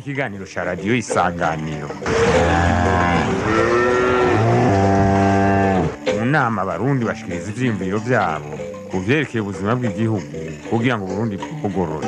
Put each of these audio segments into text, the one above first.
ikiganiro cya radiyo isanganiro mu nama abarundi bashikiriza ivyiyumviro vyabo ku vyerekeye ubuzima bw'igihugu kugira ngo uburundi bwugorore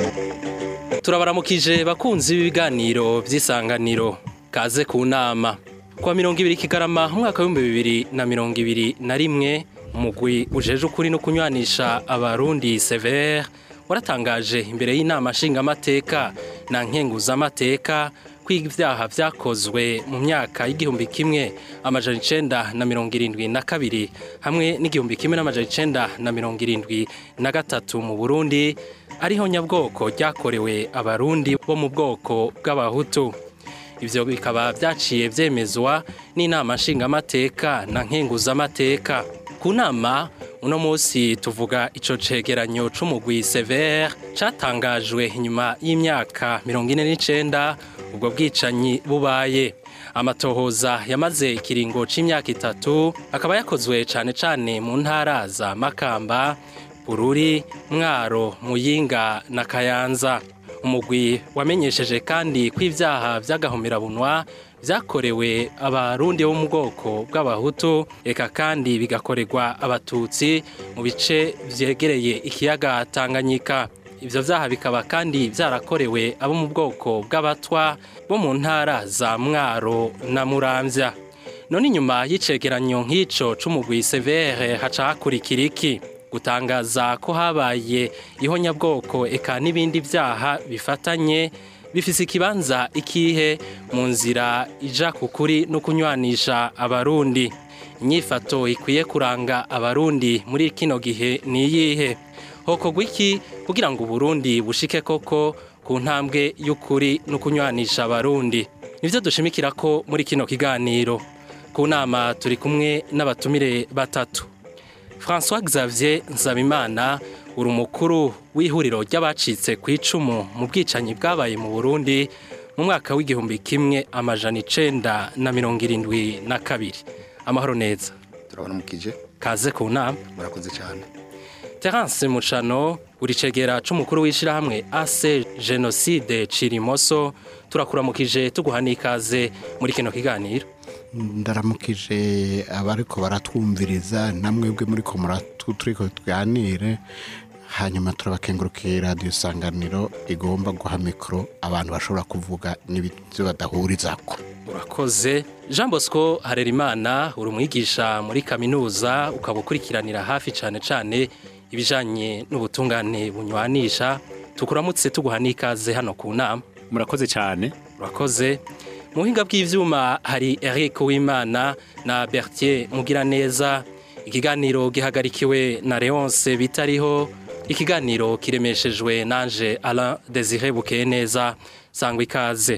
turabaramukije bakunzi b'ibiganiro by'isanganiro kaze ku nama kuwa mirongo ibiri kigarama umwaka w'ibihumbi bibiri na mirongo ibiri na rimwe umugwi ujeje ukuri no kunywanisha abarundi severe waratangaje imbere y'inama nshingamateka na nkenguzamateka ko ibyaha vyakozwe mu myaka y'igihumbi kimwe amajana icenda na mirongo irindwi na kabiri hamwe n'igihumbi kimwe n'amajana icenda na mirongo irindwi na gatatu mu burundi ariho nyabwoko ryakorewe abarundi bo mu bwoko bw'abahutu ivyo bikaba vyaciye vyemezwa n'inama nshingamateka na nkenguzamateka ku nama uno munsi tuvuga ico cegeranyo c'umugwi severe catangajwe inyuma y'imyaka mirongo ine n'icenda ubwo bwicanyi bubaye amatohoza yamaze ikiringo c'imyaka itatu akaba yakozwe cane cane mu ntara za makamba bururi mwaro muyinga na kayanza umugwi wamenyesheje kandi ko ivyaha vy'agahomerabunwa vyakorewe abarundi bo mu bwoko bw'abahutu eka kandi bigakorerwa abatutsi mu bice vyegereye ikiyaga tanganyika ivyo vyaha bikaba kandi vyarakorewe abo mu bwoko bw'abatwa bo mu ntara za mwaro na muramvya none inyuma y'icegeranyo nk'ico c'umugwi severe haca hakurikira iki gutangaza ko habaye ihonyabwoko eka n'ibindi vyaha bifatanye bifise ikibanza ikihe mu nzira ija ku kuri no kunywanisha abarundi inyifato ikwiye kuranga abarundi muri kino gihe ni iyihe hokorwa iki kugira ngo uburundi bushike koko ku ntambwe y'ukuri no kunywanisha abarundi nivyo dushimikira ko muri kino kiganiro ku nama turi kumwe n'abatumire batatu François Xavier Nzabimana uri umukuru w'ihuriro ry'abacitse ku icumu mu bwicanyi bwabaye mu Burundi mu mwaka w'igihumbi kimwe amajana icenda na mirongo irindwi na kabiri amahoro neza turabona mukije kaze ku nama murakoze cyane Terence Mucano uri cegera c'umukuru w'ishirahamwe AC Genocide Cirimoso turakuramukije tuguha n'ikaze muri kino kiganiro ndaramukije abariko baratwumviriza namwebwe muri ko turiko tuganire hanyuma turabakengurukiye radiyo isanganiro igomba guha mikoro abantu bashobora kuvuga n'ibyo badahurizako urakoze jean bosco harerimana uri umwigisha muri kaminuza ukaba ukurikiranira hafi cyane cyane ibijyanye n'ubutungane bunywanisha tukuramutse tuguha n'ikaze hano ku nama murakoze cyane urakoze mu buhinga bw'ibyuma hari Eric Uwimana na Bertier Mugiraneza ikiganiro gihagarikiwe na Leonce bitariho ikiganiro kiremeshejwe nanje Alain Desire Bukeye neza sangwa ikaze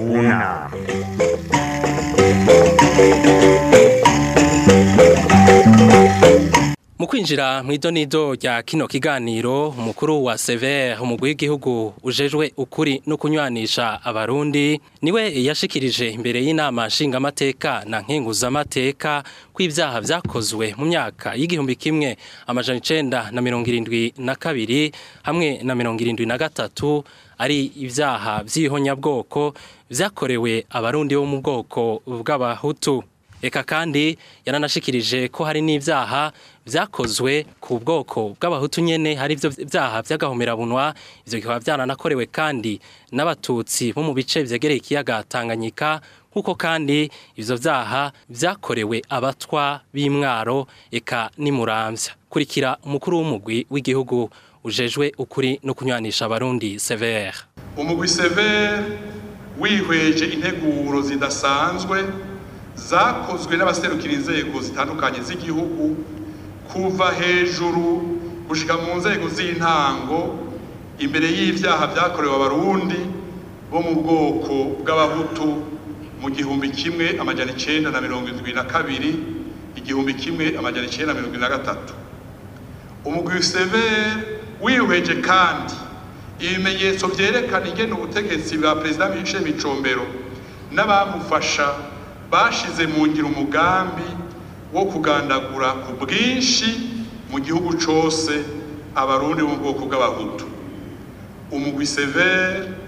una mu kwinjira mu idonido rya kino kiganiro umukuru wa severe umugwi w'igihugu ujejwe ukuri no kunywanisha abarundi niwe yashikirije imbere y'inama nshingamateka na nkenguzamateka ko ibyaha vyakozwe mu myaka y'igihumbi kimwe amajana icenda na mirongo irindwi na kabiri hamwe na mirongo irindwi na gatatu ari ibyaha vy'ihonyabwoko vyakorewe abarundi bo mu bwoko bw'abahutu eka kandi yaranashikirije ko hari n'ibyaha vyakozwe ku bwoko bw'abahutu nyene hari ivyo vyaha vy'agahomerabunwa ivyo bikaba vyananakorewe kandi n'abatutsi bo mu bice vyegereye ikiyaga Tanganyika kuko kandi ivyo vyaha vyakorewe abatwa b'imwaro eka n'imuramvya kurikira umukuru w'umugwi w'igihugu ujejwe ukuri no kunywanisha abarundi severe umugwi severe wihweje integuro zidasanzwe zakozwe n'abaserukira inzego zitandukanye z'igihugu kuva hejuru gushika mu nzego z'intango imbere y'ivyaha vyakorewe abarundi bo mu bwoko bw'abahutu mu gihumbi kimwe amajana icenda na mirongo indwi na kabiri igihumbi kimwe amajana icenda na mirongo indwi na gatatu umugwi severe wihweje kandi ibimenyetso vyerekana ingene ubutegetsi bwa perezida Michel Micombero n'abamufasha bashize mu ngiro umugambi wo kugandagura ku bwinshi mu gihugu cose abarundi bo mu bwoko bw'abahutu umugwi severe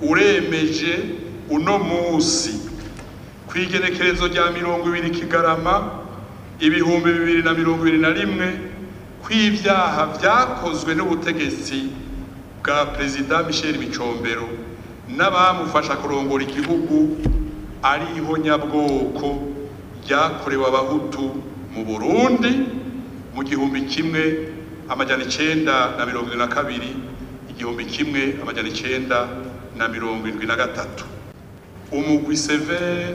uremeje uno munsi ku igenekerezo rya mirongo ibiri kigarama ibihumbi bibiri na mirongo ibiri na rimwe kw'ivyaha vyakozwe n'ubutegetsi bwa perezida michel micombero n'abamufasha kurongora igihugu ari ihonyabwoko ryakorewe abahutu mu burundi mu gihumbi kimwe amajana icenda na mirongo irindwi na kabiri igihumbi kimwe amajana icenda na mirongo irindwi na gatatu umugwi severe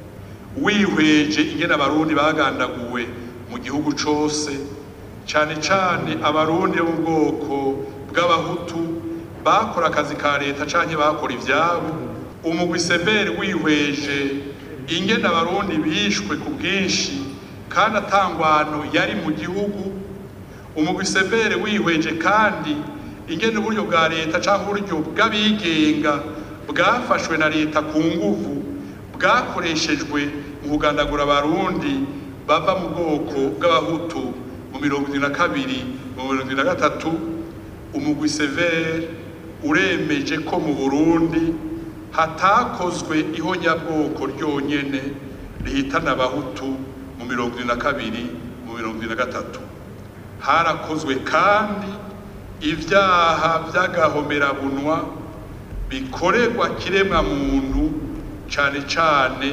wihweje ingene abarundi bagandaguwe mu gihugu cose cane cane abarundi bo mu bwoko bw'abahutu bakora akazi ka leta canke bakora ivyabo umugwi severe wihweje ingene abarundi bishwe ku bwinshi kandi atangwano yari mu gihugu umugwi severe wihweje kandi ingene uburyo bwa leta canke uburyo bw'abigenga bwafashwe na leta ku nguvu bwakoreshejwe mu kugandagura abarundi bava mu bwoko bw'abahutu mu mirongo irindwi na kabiri mu mirongo irindwi na gatatu umugwi severe uremeje ko mu burundi hatakozwe ihonyabwoko ryonyene rihitana abahutu mu mirongo irindwi na kabiri mu mirongo irindwi na gatatu harakozwe kandi ivyaha vy'agahomerabunwa bikorerwa kiremwa muntu cane cane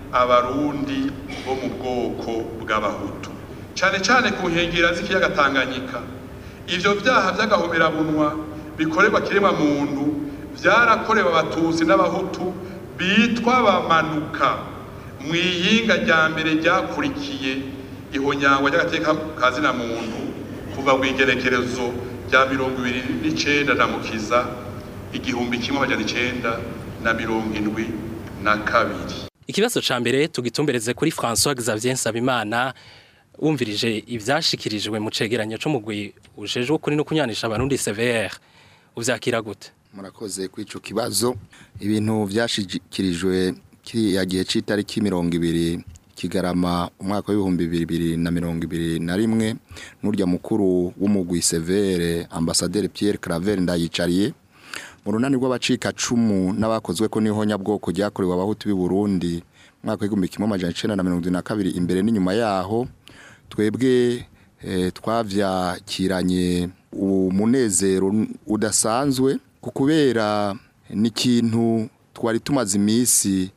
abarundi bo mu bwoko bw'abahutu cane cane ku nkengera z'ikiyaga Tanganyika ivyo vyaha vy'agahomerabunwa bikorerwa kiremwa muntu vyarakorewe abatutsi n'abahutu bitwa bamanuka mu iyinga rya mbere ryakurikiye ihonyangwa ry'agateka kazina muntu kuva ku igerekerezo rya mirongo ibiri n'icenda na mukiza igihumbi kimwe amajana icenda na mirongo indwi na kabiri Ikibazo ca mbere tugitumbereze kuri François Xavier Nsabimana wumvirije ivyashikirijwe mu cegeranyo co mugwi ujejwe kuri no kunyanisha abarundi CVR uvyakira gute murakoze kuri ico kibazo ibintu vyashikirijwe kiriya gihe c'itariki mirongo ibiri kigarama umwaka w'ibihumbi bibiri na mirongo ibiri na rimwe n'urya mukuru w'umugwi severe ambasaderi Pierre Claver ndayicariye mu runani rw'abacika cumu n'abakozwe ko n'ihonyabwoko ryakorewe abahutu b'i Burundi mwaka w'igihumbi kimwe amajana icenda na mirongo na kabiri imbere n'inyuma yaho twebwe eh, twavyakiranye umunezero udasanzwe ku kubera n'ikintu twari tumaze iminsi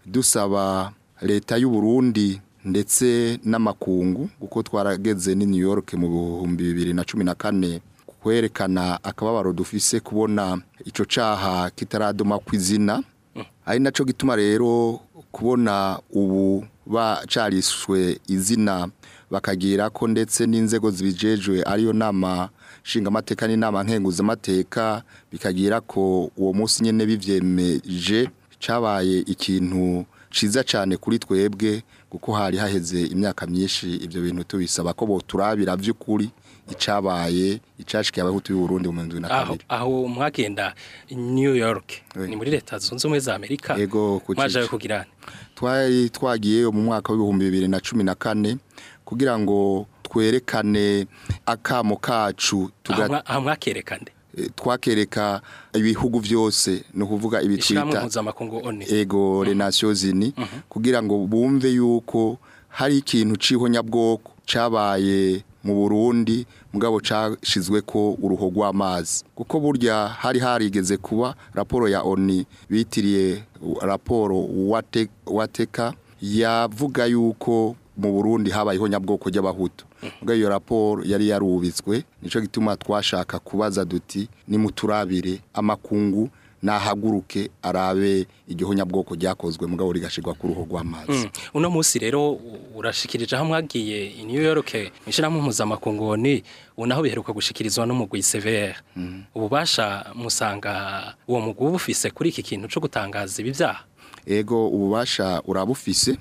dusaba leta y'u Burundi ndetse n'amakungu kuko twarageze ni New York mu bihumbi bibiri na cumi na kane kwerekana akababaro dufise kubona ico caha kitaradoma kw'izina ari naco gituma rero kubona ubu bacarishwe izina bakagira ko ndetse n'inzego zibijejwe ariyo nama nshingamateka n'inama nkenguzamateka bikagira ko uwo munsi nyene bivyemeje cabaye ikintu ciza cyane kuri twebwe kuko hari haheze imyaka myinshi ibyo bintu tubisaba ko boturabira vy'ukuri icabaye icashikiye abahutu b'u Burundi mu 2022 aho aho mwagenda New York Oui. ni muri leta zunze ubumwe za Amerika Ego, ku mwaje cici. kugira twari twagiye mu mwaka w'ibihumbi bibiri na cumi na kane kugira ngo twerekane akamo kacu tuga- aho mwakerekande eh, twakereka ibihugu vyose ni ukuvuga ishyirahamwe ibitwita mpuzamakungu ONU ego les nations unies kugira ngo bumve yuko hari ikintu c'ihonyabwoko cabaye mu Burundi mugabo cashizwe ko uruho rw'amazi kuko burya hari harigeze kuba raporo ya ONU bitiriye uh, raporo wate, wateka yavuga yuko mu Burundi habaye ihonyabwoko ry'abahutu mugabo iyo raporo yari yarubitswe nico gituma twashaka kubaza duti nimuturabire amakungu nahaguruke arabe igihonyabwoko ryakozwe mugabo rigashirwa ku ruho rw'amazi Mm. uno munsi rero u- urashikirije aho mwagiye i New York mwishirahamwe mpuzamakungu ONU ubu naho biheruka gushikirizwa n'umugwi CVR ububasha musanga uwo mugwi uba ufise kuri iki kintu co gutangaza ibi vyaha ego ububasha urabufise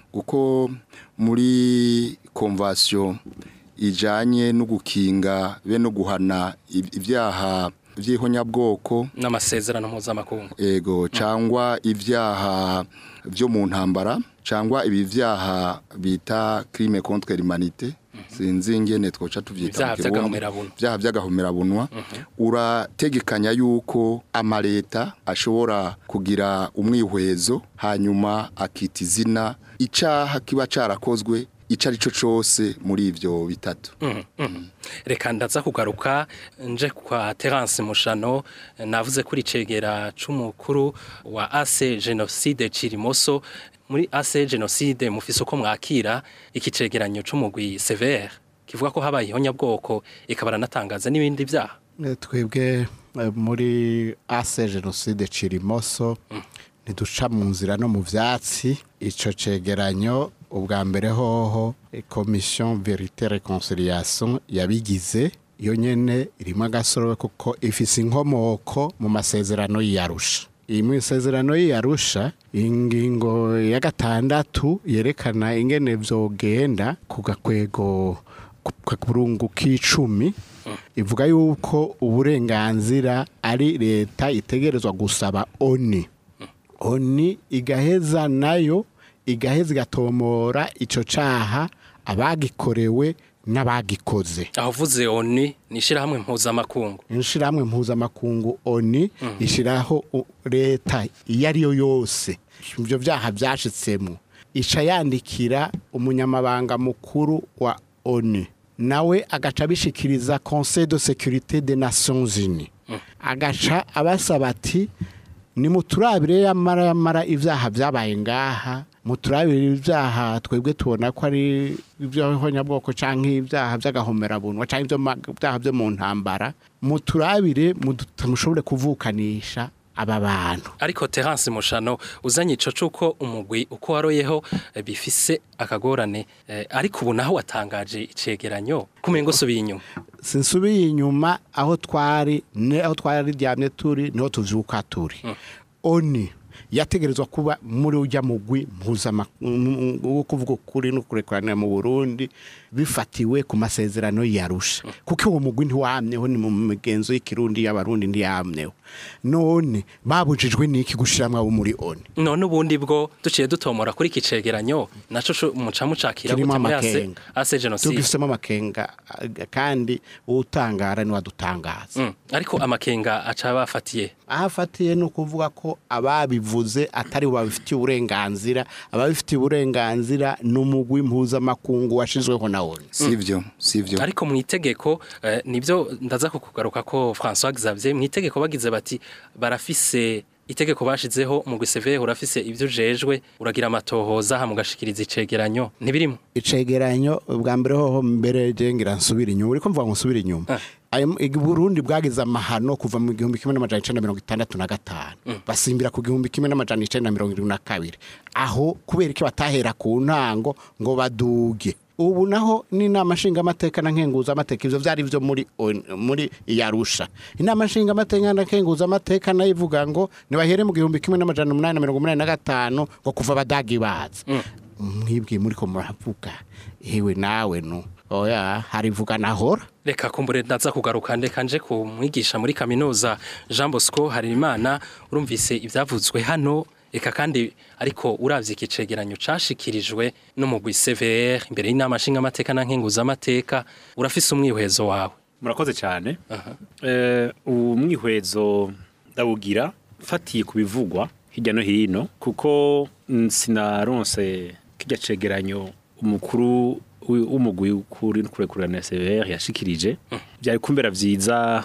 kuko muri konvasiyo ijanye no gukinga be no guhana ib- ibyaha by'ihonyabwoko n'amasezerano mpuzamakungu ego cyangwa ibyaha byo mu ntambara cyangwa ibi byaha bita crime contre l'humanité sinzi ingene twoca tuvyita Ivyaha mu Kirundi. vy'agahomerabunwa. ivyaha vy'agahomerabunwa urategekanya yuko amaleta ashobora kugira umwihwezo hanyuma akita izina icaha kiba carakozwe ico ari cyo cose muri ivyo bitatu reka ndaza kugaruka nje kwa Terence Mushano navuze kuri cegera c'umukuru wa AC Genocide Cirimoso muri AC Genocide mufise uko mwakira iki cegeranyo c'umugwi severe kivuga ko habaye ihonyabwoko ikabara natangaza n'ibindi vyaha Eh, twebwe eh, muri ase jenoside cirimoso ntiduca mu nzira no mu vyatsi ico cegeranyo ubwa mbere hoho eh, commission verite reconciliation yabigize iyo nyene irimo agasorobe kuko ifise inkomoko mu masezerano y'iyarusha iyi mu isezerano y'iyarusha ingingo ya gatandatu yerekana ingene vyogenda ku gakwego ku kaburungu k'icumi ivuga yuko uburenganzira ari leta itegerezwa gusaba oni oni igaheza nayo igaheza igatomora ico caha abagikorewe n'abagikoze aho vuze oni nishirahamwe mpuzamakungu inshirahamwe mpuzamakungu oni ishiraho u- leta iyo ari yo yose ibyo byaha byashitsemo ica yandikira umunyamabanga mukuru wa oni nawe agaca abishikiriza conseil de sécurité des nations unies agaca abasaba ati nimuturabire yamara yamara ibyaha byabaye ngaha muturabire ibyaha twebwe tubona ko ari iby'abanyabwoko cyangwa ibyaha by'agahomerabunwa cyangwa ibyo byaha byo mu ntambara muturabire mudu- mushobore kuvukanisha aba bantu ariko Terence Mushano uzanye ico cuko umugwi uko waroyeho eh, bifise akagorane eh, ariko ubu naho watangaje icegeranyo kumengo subiye inyuma sinsubiye inyuma aho twari ne aho twari ryamye turi niho tuvyuka turi oni yategerezwa kuba muri ujya mugwi mpuzamakungu wo kuvuga ukuri no kurekurana mu Burundi bifatiwe ku masezerano yarusha kuko uwo mugwi ntiwamyeho ni mu migenzo y'ikirundi y'abarundi ntiyamyeho none babujijwe n'iki gushiramwo abo muri oni none ubundi bwo duciye dutomora kuri iki cegeranyo naco co muca mucakira kirimo gute muri ase amakenga ase genocide tugifisemo amakenga ah, kandi uwutangara ni wadutangaza Mm, ariko amakenga aca bafatiye aho afatiye ni ukuvuga ko ababivuze atari bo babifitiye uburenganzira ababifitiye uburenganzira ni umugwi mpuzamakungu washyizweho na oni sivyo sivyo ariko mu itegeko eh, nibyo ndaza kukugaruka ko François Xavier mu itegeko bagize bati barafise itegeko bashizeho umugwi severe urafise ibyo ujejwe uragira amatohoza hamugashikiriza icegeranyo ntibirimo icegeranyo bwa mbere hoho mbere je ngira nsubira inyuma uriko mvuga ngo nsubira inyuma Ah. Ayo- ig- Burundi bwagize amahano kuva mu gihumbi kimwe n'amajana icenda na mirongo itandatu na gatanu basimbira ku gihumbi kimwe n'amajana icenda na mirongo irindwi na kabiri aho kubera iki batahera ku ntango ngo baduge ubu naho n'inama nshingamateka na nkenguzamateka ivyo vyari vyo muri on- muri yarusha inama nshingamateka na nkenguzamateka nayo ivuga ngo nibahere mu gihumbi kimwe n'amajana umunani na mirongo umunani na gatanu ngo kuva abadagi baza mwibwiye muri ko muravuga ewe nawe no oya harivuga nahora reka kumbure ndaza kugaruka ndeka nje ku mwigisha muri kaminuza Jean Bosco Harimana urumvise ivyavuzwe hano eka kandi ariko uravye ikicegeranyo cashikirijwe n'umugwi CVR imbere y'inama nshingamateka na nkenguzamateka urafise umwihwezo wawe murakoze cyane Eh, ubu mwihwezo ndawugira mfatiye ku bivugwa hirya no hino kuko mm, sinaronse kijya cegeranyo umukuru wi- w'umugwi kuri kurekurana SVR yashikirije byari kumbera vyiza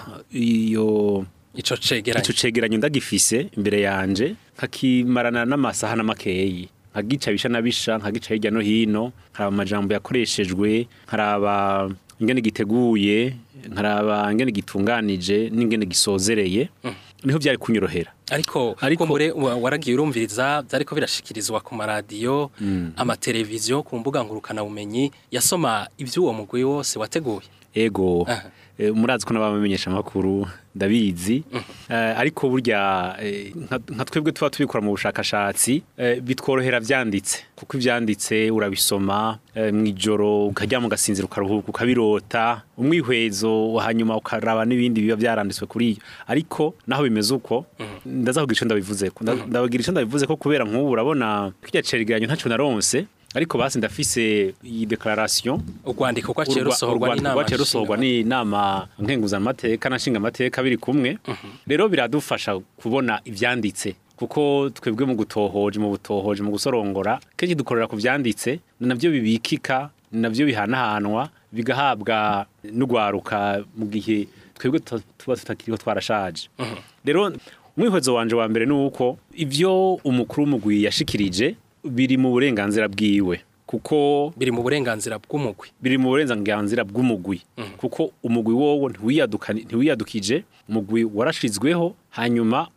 iyo ico cegeranyo ico cegeranyo ndagifise imbere yanje nkakimarana n'amasaha n'amakeyi nkagica bisha na bisha nkagica hirya no hino nkaraba amajambo yakoreshejwe nkaraba ingene giteguye nkaraba ingene gitunganije n'ingene gisozereye niho byari kunyorohera ariko Ariko- kumbure wa- waragiye urumviriza byariko birashikirizwa ku maradiyo amateleviziyo ku mbuga ngurukana bumenyi yasoma ivy'uwo mugwi wose wateguye ego Aha. eh, murazi ko n'abamenyesha amakuru ndabizi Eh, ariko burya eh, nka nka twebwe tuba tubikora mu bushakashatsi eh, bitworohera vyanditse kuko ivyanditse urabisoma eh, mw'ijoro ukaryama ugasinzira ukaruhuka ukabirota umwihwezo hanyuma ukaraba n'ibindi biba vyaranditswe kuri iyo ariko naho bimeze uko ndaza kugira ico ndabivuze ko ndabagira ico ndabivuze ko kubera nk'ubu urabona kirya cegeranyo ntaco naronse ariko basi ndafise iyi declaration urwandiko rwaciye urwa- rusohorwa urwandiko n'inama rwaciye rusohorwa n'inama nkenguzamateka na nshingamateka biri kumwe rero biradufasha kubona ivyanditse kuko twebwe mu gutohoje mu butohoje mu gusorongora kenshi dukorera ku vyanditse ni navyo bibikika ni navyo bihanahanwa bigahabwa n'ugwaruka mu gihe twebwe tuta- tuba tutakiriho twarashaje rero umwihwezo wanje wa mbere ni uko ivyo umukuru w'umugwi yashikirije biri mu burenganzira bwiwe kuko biri mu burenganzira bw'umugwi biri mu burenganzira bw'umugwi kuko umugwi wowo ntiwiyaduka- ntiwiyadukije umugwi warashizweho hanyuma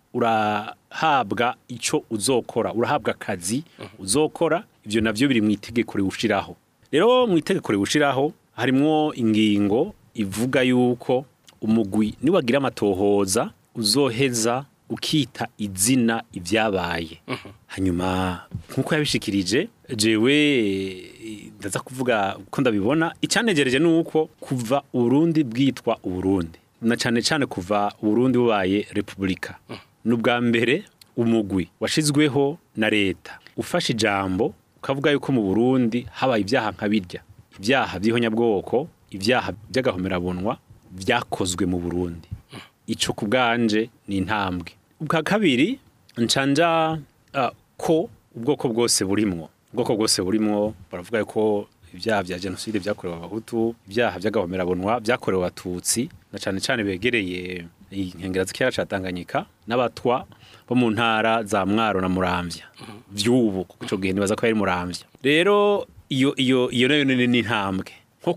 urahabwa ico uzokora urahabwa akazi uzokora ivyo navyo biri mu itegeko riwushiraho rero mu itegeko riwushiraho harimwo ingingo ivuga yuko umugwi niwagira amatohoza uzoheza ukita izina ibyabaye hanyuma nk'uko yabishikirije jewe eh, ndaza kuvuga ko ndabibona icyanegereje ni uko kuva uburundi bwitwa uburundi na cyane cyane kuva uburundi bubaye repubulika ni ubwa mbere umugwi washizweho na leta ufashe ijambo ukavuga yuko mu burundi habaye ibyaha nka birya ibyaha by'ihonyabwoko ibyaha by'agahomerabunwa byakozwe mu burundi ico ku bwanje ni intambwe ubwa kabiri ncanja uh, ko ubwoko bwose burimwo ubwoko bwose burimwo baravuga ko ibyaha bya jenoside byakorewe abahutu ibyaha by'agahomerabunwa byakorewe abatutsi na cane cane begereye inkengera z'ikiyaga ca Tanganyika n'abatwa bo mu ntara za Mwaro na Muramvya vy'ubu kuko ico gihe nibaza ko yari Muramvya rero iyo iyo iyo nayo ni ni intambwe nko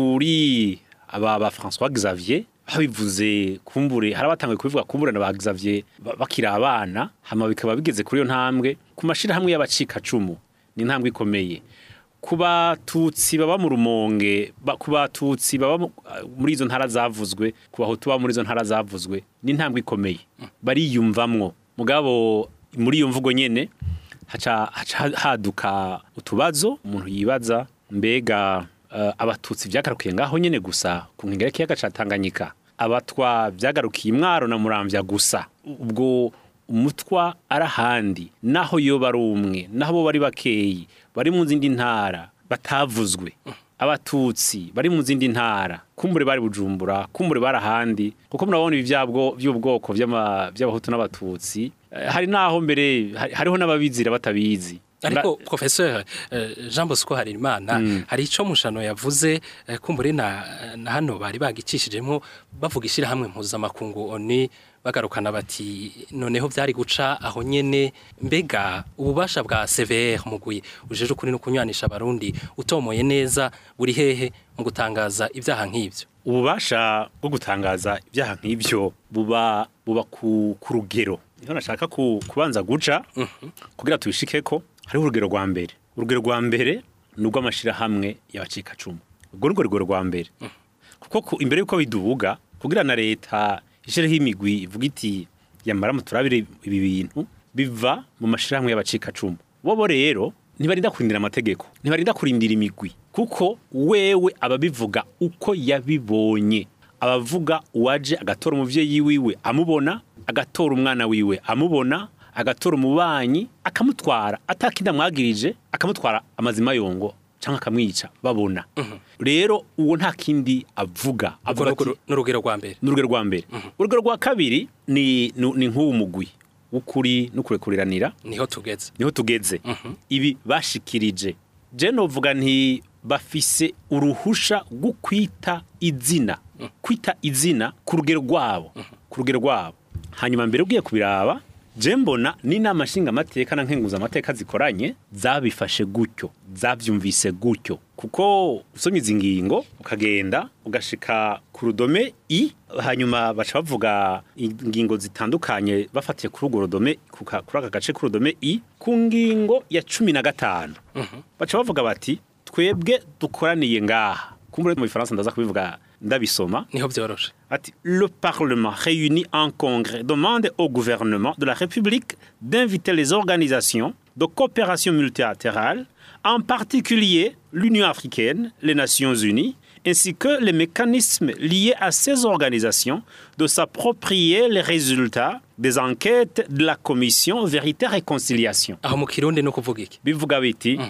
kuri aba ba François Xavier babivuze kumbure hari abatangiye kubivuga kumbure na ba Xavier ba- bakiri abana hama bikaba bigeze kuri iyo ntambwe ku mashirahamwe y'abacika cumu ni intambwe ikomeye ku batutsi baba mu rumonge ba- ku batutsi baba mu- muri izo ntara zavuzwe ku bahutu baba muri izo ntara zavuzwe ni intambwe ikomeye bariyumvamwo mugabo muri iyo mvugo nyene haca haca haduka utubazo umuntu yibaza mbega eh, abatutsi byagarukiye ngaho nyene gusa ku nkengera y'ikiyaga ca Tanganyika abatwa byagarukiye imwaro na muramvya gusa ubwo umutwa arahandi naho yo bari umwe naho bo bari bakeyi bari mu zindi ntara batavuzwe abatutsi bari mu zindi ntara kumbure bari bujumbura kumbure bari ahandi kuko murabona ibi byabwo by'ubwoko by'ama- by'abahutu n'abatutsi Eh, hari naho mbere hari- hariho n'ababizira batabizi ariko professeur eh, Jean Bosco Harimana hari ico mushano yavuze eh, kumbure na, na hano bari bagicishijemo bavuga ishirahamwe mpuzamakungu oni bagarukana bati noneho byari guca aho nyene mbega ububasha bwa CVR mugwi ujeje ukuri no kunywanisha abarundi utomoye neza buri hehe mu gutangaza ibyaha nk'ivyo ububasha bwo gutangaza ibyaha nk'ibyo buba buba ku, ku rugero niho nashaka ku, kubanza guca kugira tubishike ko hariho urugero rwa mbere urugero rwa mbere ni urw'amashirahamwe y'abacikacumu urwo ni rwo rugero rwa mbere kuko ku- imbere y'uko bidubuga kugira na leta ishireho imigwi ivuga iti yamara muturabire ibi bintu biva mu mashirahamwe y'abacikacumu bobo rero ntibarinda kurindira amategeko ntibarinda kurindira imigwi kuko wewe ababivuga uko yabibonye abavuga uwaje agatora umuvyeyi wiwe amubona agatora umwana wiwe amubona agatora umubanyi akamutwara atakinda amwagirije akamutwara amazima yongo cyangwa akamwica babona rero uwo nta kindi avuga avuga ati n'urugero rwa mbere ni urugero rwa mbere urugero rwa kabiri ni ni ni nk'uwo mugwi w'ukuri n'ukurekuriranira niho tugeze niho tugeze ibi bashikirije je novuga nti bafise uruhusha rwo kwita izina kwita izina ku rugero rwabo ku rugero rwabo hanyuma mbere ugiye kubiraba je mbona n'inama nshingamateka na nkenguzamateka zikoranye zabifashe gutyo zavyumvise gutyo kuko usomye izi ngingo ukagenda ugashika ku rudome i hanyuma baca bavuga ingingo zitandukanye bafatiye kuri urwo rudome kuka- kuri aka gace k'urudome i ku ngingo ya cumi na gatanu baca bavuga bati twebwe dukoraniye ngaha kumbure mu bifaransa ndaza kubivuga ndabisoma niho byoroshe Ati, Le Parlement réuni en congrès demande au gouvernement de la République d'inviter les organisations de coopération multilatérale, en particulier l'Union africaine, les Nations unies, ainsi que les mécanismes liés à ces organisations, de s'approprier les résultats des enquêtes de la Commission Vérité et Réconciliation. aho mu kirundi no kuvuga iki bivuga biti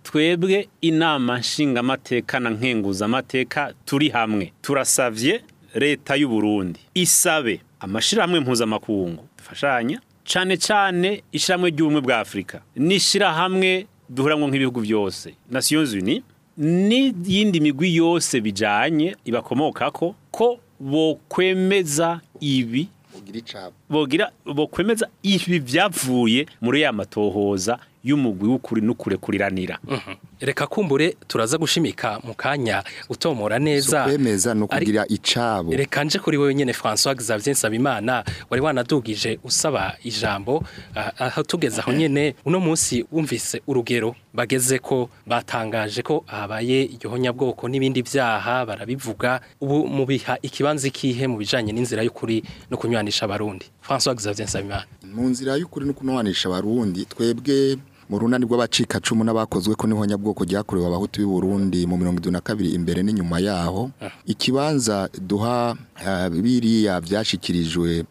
twebwe inama nshingamateka na nkenguzamateka turi hamwe turasavye leta y'u Burundi isabe amashirahamwe mpuzamakungu dufashanya cane cane ishiramwe ry'ubumwe bwa Afrika n'ishirahamwe duhuramwo nk'ibihugu byose Nations Unies n'iyindi migwi yose bijanye ibakomokako ko bokwemeza ibi ugira icabo bogira bokwemeza ibi byavuye muri ya matohoza y'umugwi w'ukuri n'ukurekuriranira reka kumbure turaza gushimika mu kanya utomora neza kwemeza no Ari- kugira icabo reka nje kuri wewe nyene François Xavier Nsabimana wari wanadugije usaba ijambo ah, aho tugeze aho nyene uno munsi wumvise urugero bageze ko batangaje ko habaye igihonyabwoko n'ibindi vyaha barabivuga ubu mubiha ikibanza ikihe mu bijanye n'inzira y'ukuri no kunywanisha abarundi François Xavier Nsabimana mu nzira y'ukuri no kunobanisha abarundi twebwe mu runani rw'abacikacumu n'abakozwe ko n'ihonyabwoko ryakorewe abahutu b'i Burundi mu mirongo itatu na kabiri imbere n'inyuma yaho ikibanza duha ah, biriya byashyikirijwe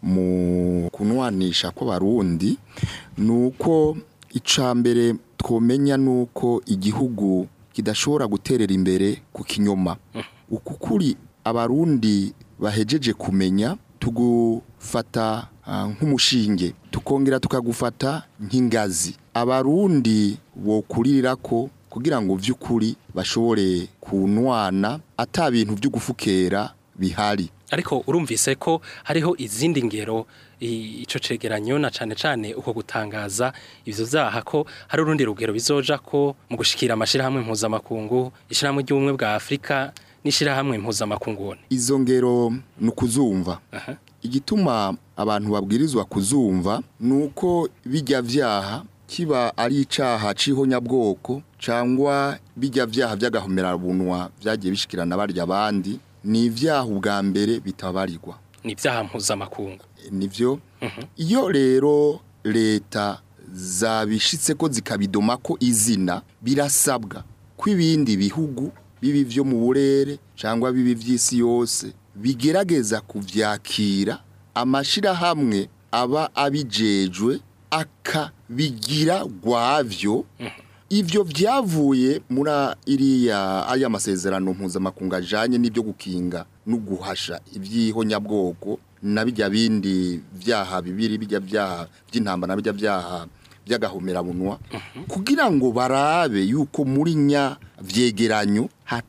mu kunwanisha kw'abarundi ni uko icya mbere twomenya ni uko igihugu kidashobora guterera imbere ku kinyoma uku kuri abarundi bahejeje kumenya tugufata ah, nk'umushinge tukongera tukagufata nk'ingazi abarundi bokuririra ko kugira ngo vy'ukuri bashobore kunwana ata bintu byo gufukera bihari ariko urumvise ko hariho izindi ngero i- ico cegeranyo na cane cane uko gutangaza ivyo vyaha ko hari urundi rugero bizoja ko mu gushikira amashirahamwe mpuzamakungu ishirahamwe ry'ubumwe bwa Afrika n'ishirahamwe mpuzamakungu izo ngero ni ukuzumva Aha. igituma abantu babwirizwa kuzumva ni uko bijya vyaha kiba ari icaha c'ihonyabwoko cangwa bijya vyaha vy'agahomerabunwa vyagiye bishikirana barya abandi ni ivyaha ubwa mbere bitabarirwa ni ivyaha mpuzamakungu nivyo iyo rero leta zabishitse ko zikabidoma ko izina birasabwa ko ibindi bihugu bibi vyo mu burere cyangwa bibi vy'isi yose bigerageza kuvyakira amashirahamwe aba abijejwe akabigira gwavyo ivyo vyavuye muri iriya aya masezerano mpuzamakungu ajanye n'ibyo gukinga no guhasha ivy'ihonyabwoko na bijya bindi vyaha bibiri bijya vyaha by'intambara bijya vyaha by'agahomerabunwa kugira ngo barabe yuko muri nya vyegeranyo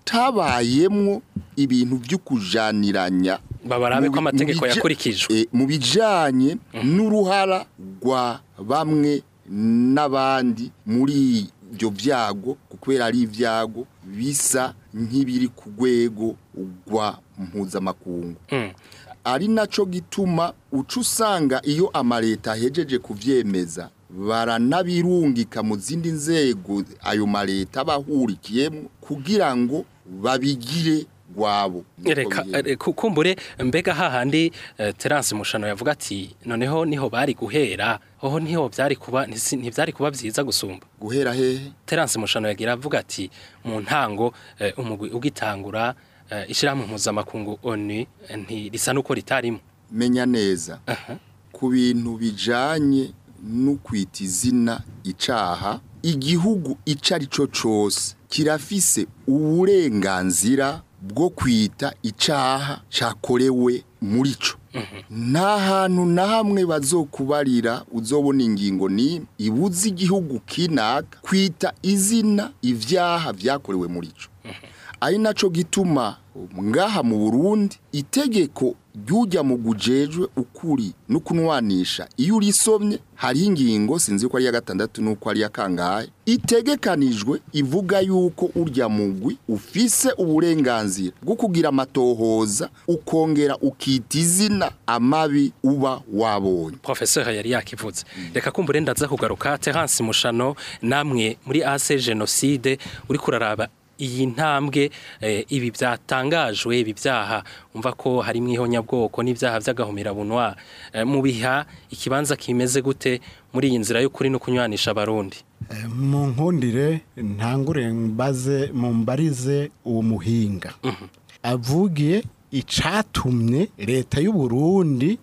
hatabayemwo ibintu vy'ukujaniranya babarabe ko mu bi- mu amategeko bija- yakurikijwe e, mu bijanye n'uruhara rwa bamwe n'abandi muri ibyo vyago kubera ari ivyago bisa nk'ibiri ku rwego rwa mpuzamakungu Mm. ari naco gituma uca usanga iyo amaleta ahejeje kuvyemeza baranabirungika mu zindi nzego ayo maleta bahurikiyemo kugira ngo babigire gwabo Nuko reka bigenda. eh, ku- kumbure mbega hahandi eh, Terence Mushano yavuga ati noneho niho bari guhera hoho niho byari kuba ntisi- ntivyari kuba vyiza gusumba guhera hehe Terence Mushano yagira avuga ati mu ntango eh, umugwi ugitangura eh, ishirahamwe mpuzamakungu ONU eh, nti risa nuko ritarimo menya neza ku bintu bijanye no kwita izina icaha igihugu ico ari cyo cose kirafise uburenganzira bwo kwita icaha cakorewe muri co nta hantu na hamwe bazokubarira uzobona ingingo ni ibuza igihugu kinaka kwita izina ivyaha vyakorewe muri co ari naco gituma ngaha mu Burundi itegeko ryujya mu gujejwe ukuri no kunwanisha iyo urisomye hariho ingingo sinzi ko ari ya gatandatu nuko ari ya kangahe itegekanijwe ivuga yuko urya mugwi ufise uburenganzira bwo kugira amatohoza ukongera ukita izina amabi uba wabonye Professeur yari yakivuze reka kumbure ndaza kugaruka Terence Mushano namwe muri AC Genocide uri kuraraba iyi ntambwe eh, ibi byatangajwe ibi byaha umva ko harimo ihonyabwoko n'ibyaha by'agahomerabunwa eh, mu biha ikibanza kimeze gute muri iyi nzira y'ukuri no kunywanisha abarundi Eh, mu nkundire ntangure mbaze mumbarize uwo muhinga avugiye icatumye leta y'u Burundi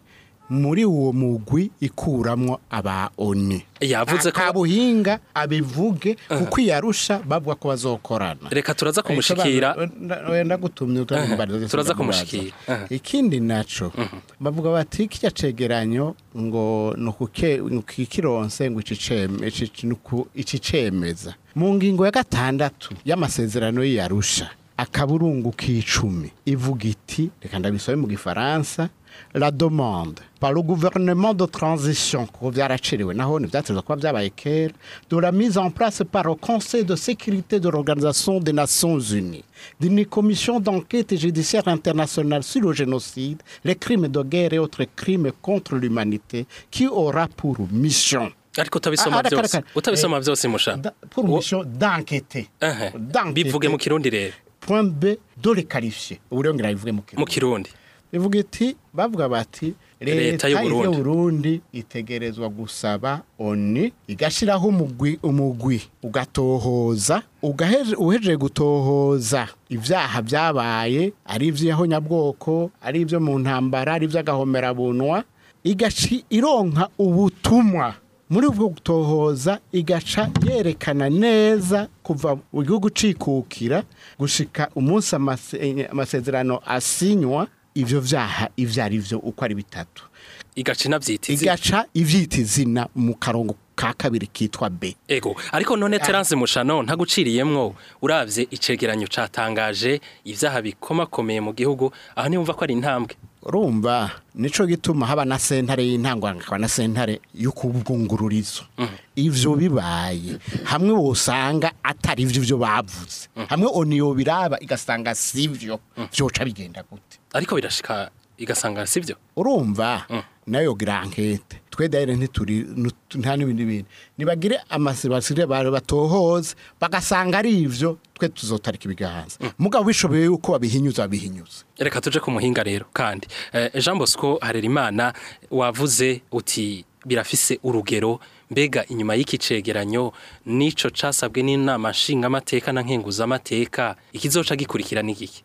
muri uwo mugwi ikuramwo aba oni Yavuze ko- akabuhinga abivuge kuko iyarusha bavuga ko bazokorana reka turaza kumushikira wenda gutumye Turaza kumushikira. Aha. ikindi naco bavuga bati kirya cegeranyo ngo nukuke nukikironse ngo iciceme ici- nuku- icicemeza mu ngingo ya gatandatu y'amasezerano y'iyarusha akaburungu k'icumi ivuga iti reka ndabisobe mu gifaransa la demande par le gouvernement de transition kuko byaraciriwe naho ntibyatezwa kuba byabaye kera de la mise en place par le conseil de sécurité de l'organisation des nations unies d'une commission d'enquête judiciaire internationale sur le génocide les crimes de guerre et autres crimes contre l'humanité qui aura pour mission ariko utabisoma Ah, ah, byose reka, reka. utabisoma Eh, byose musha da- pour Uwo- mission d'enquêter Ehe. D'enquêter. bivuge mu kirundi rero point b de les qualifier uburengera bivuge mu mu kirundi kirundi bivuga iti bavuga bati Leta leta y'u Burundi." y'uburundi itegerezwa gusaba oni igashyiraho umugwi umugwi ugatohoza ugaheje- uhejeje gutohoza ibyaha byabaye ari iby'ihonyabwoko ari ibyo mu ntambara ari iby'agahomerabunwa igaci ironka ubutumwa muri ubwo gutohoza igaca yerekana neza kuva mu gihugu cikukira gushika umunsi amase- amasezerano asinywa ivyo vyaha ivyo ari vyo uko ari bitatu igaca inabyitiza igaca ivyita izina mu karongo ka kabiri kitwa b ego ariko none Terence Mushano ntaguciriyemwo uravye icegeranyo catangaje ivyaha bikomakomeye mu gihugu aho niyumva ko ari intambwe urumva nico gituma haba na sentare y'intango hakaba na sentare y'ukubwungururizo ivyo bibaye hamwe wosanga atari ivyo vyo bavuze hamwe oniyo biraba igasanga sivyo vyoca bigenda gute ariko birashika igasanga sivyo urumva nayo gira ankete twe daire ntituri nut- nta n'ibindi bintu nibagire amasibasire bare batohoze bagasanga ari ivyo twe tuzotarika ibiganza mugabo bishoboye yuko babihinyuza babihinyuza reka tuje ku muhinga rero kandi eh, Jean Bosco Harerimana wavuze uti birafise urugero mbega inyuma y'iki cegeranyo nico casabwe n'inama nshingamateka na nkenguzamateka ikizoca gikurikira n'igiki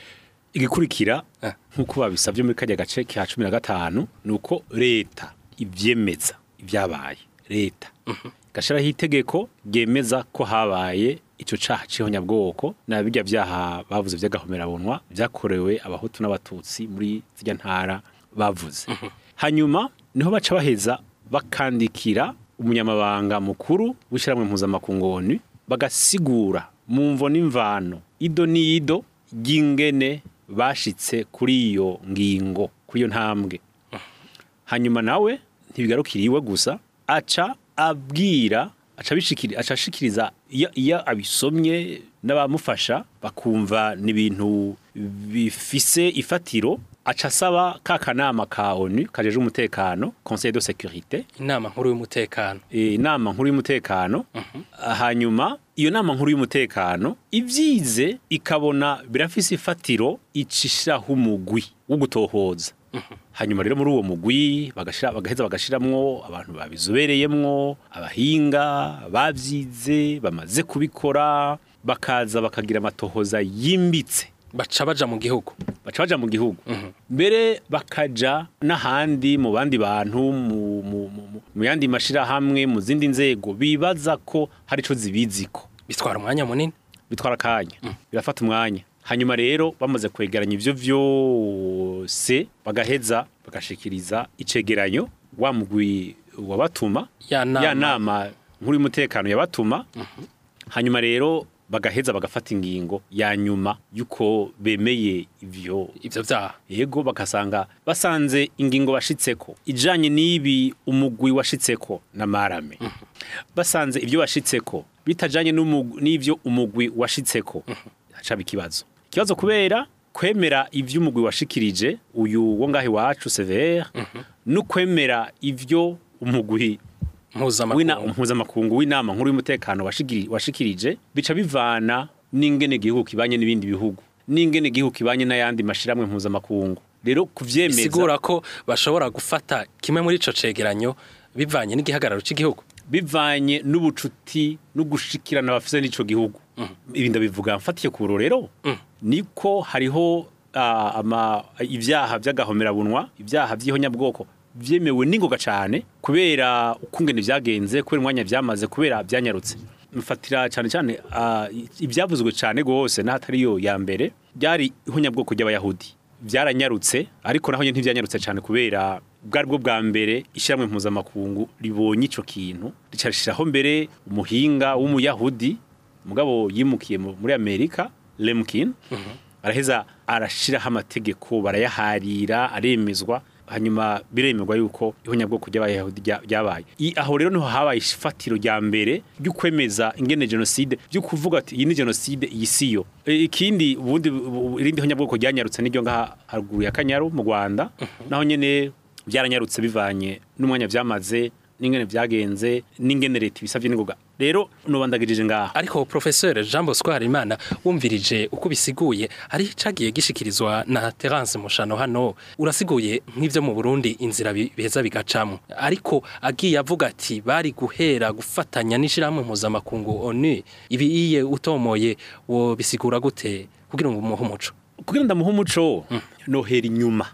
igikurikira Eh. nk'uko babisabye muri kajya gace ka cumi na gatanu ni uko leta ibyemeza ibyabaye leta gashyiraho itegeko ryemeza ko habaye icyo caha c'ihonyabwoko na bijya byaha bavuze by'agahomerabunwa byakorewe abahutu n'abatutsi muri zijya ntara bavuze hanyuma niho baca baheza bakandikira umunyamabanga mukuru w'ishyirahamwe mpuzamakungoni bagasigura mu mvo n'imvano ido n'ido ry'ingene bashitse kuri iyo ngingo kuri iyo ntambwe hanyuma nawe ntibigarukira iwe gusa aca abwira aca abishikiri- aca ashikiriza iyo iyo abisomye n'abamufasha bakumva ni ibintu bifise ifatiro aca asaba ka kanama ka onu kajeje umutekano conseil de sécurité inama nkuru y'umutekano eh, inama nkuru y'umutekano hanyuma iyo nama nkuru y'umutekano ibyize ikabona birafise ifatiro icishiraho umugwi wo gutohoza hanyuma rero muri uwo mugwi bagashira bagaheza bagashiramwo abantu babizobereyemwo abahinga babyize bamaze kubikora bakaza bakagira amatohoza yimbitse baca baja mu gihugu baca baja mu gihugu mbere bakaja n'ahandi mu bandi bantu mu, mu, mu, mu- mu yandi mashirahamwe mu zindi nzego bibaza ko hari ico zibiziko bitwara umwanya munini bitwara akanya birafata umwanya hanyuma rero bamaze kwegeranya ivyo vyose bagaheza bagashikiriza icegeranyo wa mugwi wabatuma Ya nama. ya nama nkuru y'umutekano yabatuma hanyuma rero bagaheza bagafata ingingo ya nyuma yuko bemeye ivyo ivyo vyaha yego bakasanga basanze ingingo bashitseko ijanye n'ibi umugwi washitseko na marame basanze ibyo washitseko bitajanye n'umugwi- n'ivyo umugwi washitseko hacaba ikibazo ikibazo kubera kwemera ivyo umugwi washikirije uyu wo ngahe wacu severe no kwemera ivyo umugwi w'ina- mpuzamakungu mpuzamakungu w'inama nkuru y'umutekano washigiri- washikirije bica bivana n'ingene igihugu kibanye n'ibindi bihugu n'ingene igihugu kibanye n'ayandi mashiramwe mpuzamakungu rero kuvyemeza bisigura ko bashobora gufata kimwe muri ico cegeranyo bivanye n'igihagararo cy'igihugu bivanye n'ubucuti no gushikirana bafise n'ico gihugu ibi ndabivuga mfatiye ku rero niko hariho ah, ama ivyaha vy'agahomerabunwa ivyaha vy'ihonyabwoko vyemewe n'ingoga cane kubera ukungene vyagenze kubera umwanya vyamaze kubera vyanyarutse mfatira cyane cyane ah, ibyavuzwe cyane gose n'ahatari yo ya mbere byari ihunyabwoko ry'abayahudi byaranyarutse ariko naho nyine ntibyanyarutse cyane kubera bwari bwo bwa mbere ishyirahamwe mpuzamakungu ribonye ico kintu ricarishiraho mbere umuhinga w'umuyahudi mugabo yimukiye mu- muri amerika lemkin araheza arashiraho amategeko barayaharira aremezwa hanyuma biremerwa yuko ihunyabwoko ry'abayahudi rya- ryabaye I- aho rero niho habaye ifatiro rya mbere ryo kwemeza ingene genocide byo kuvuga ati iyi ni genocide iyi siyo E, ikindi ubundi bu- irindi hunyabwoko ryanyarutse n'iryo ngaha haruguru ya kanyaru mu rwanda naho nyene byaranyarutse bivanye n'umwanya vyamaze n'ingene vyagenze n'ingene leta ibisavye n'ingoga rero nubandagirije ngaha ariko professeur Jean Bosco Harimana wumvirije uko bisiguye hari cagiye gishikirizwa na Terence Mushano hano urasiguye nk'ivyo mu Burundi inzira bi- biheza bigacamwo ariko agiye avuga ati bari guhera gufatanya n'ishirahamwe mpuzamakungu ONU ibi iye utomoye wo bisigura gute kugira ngo umuhe umuco kugira ndamuha umuco nohera inyuma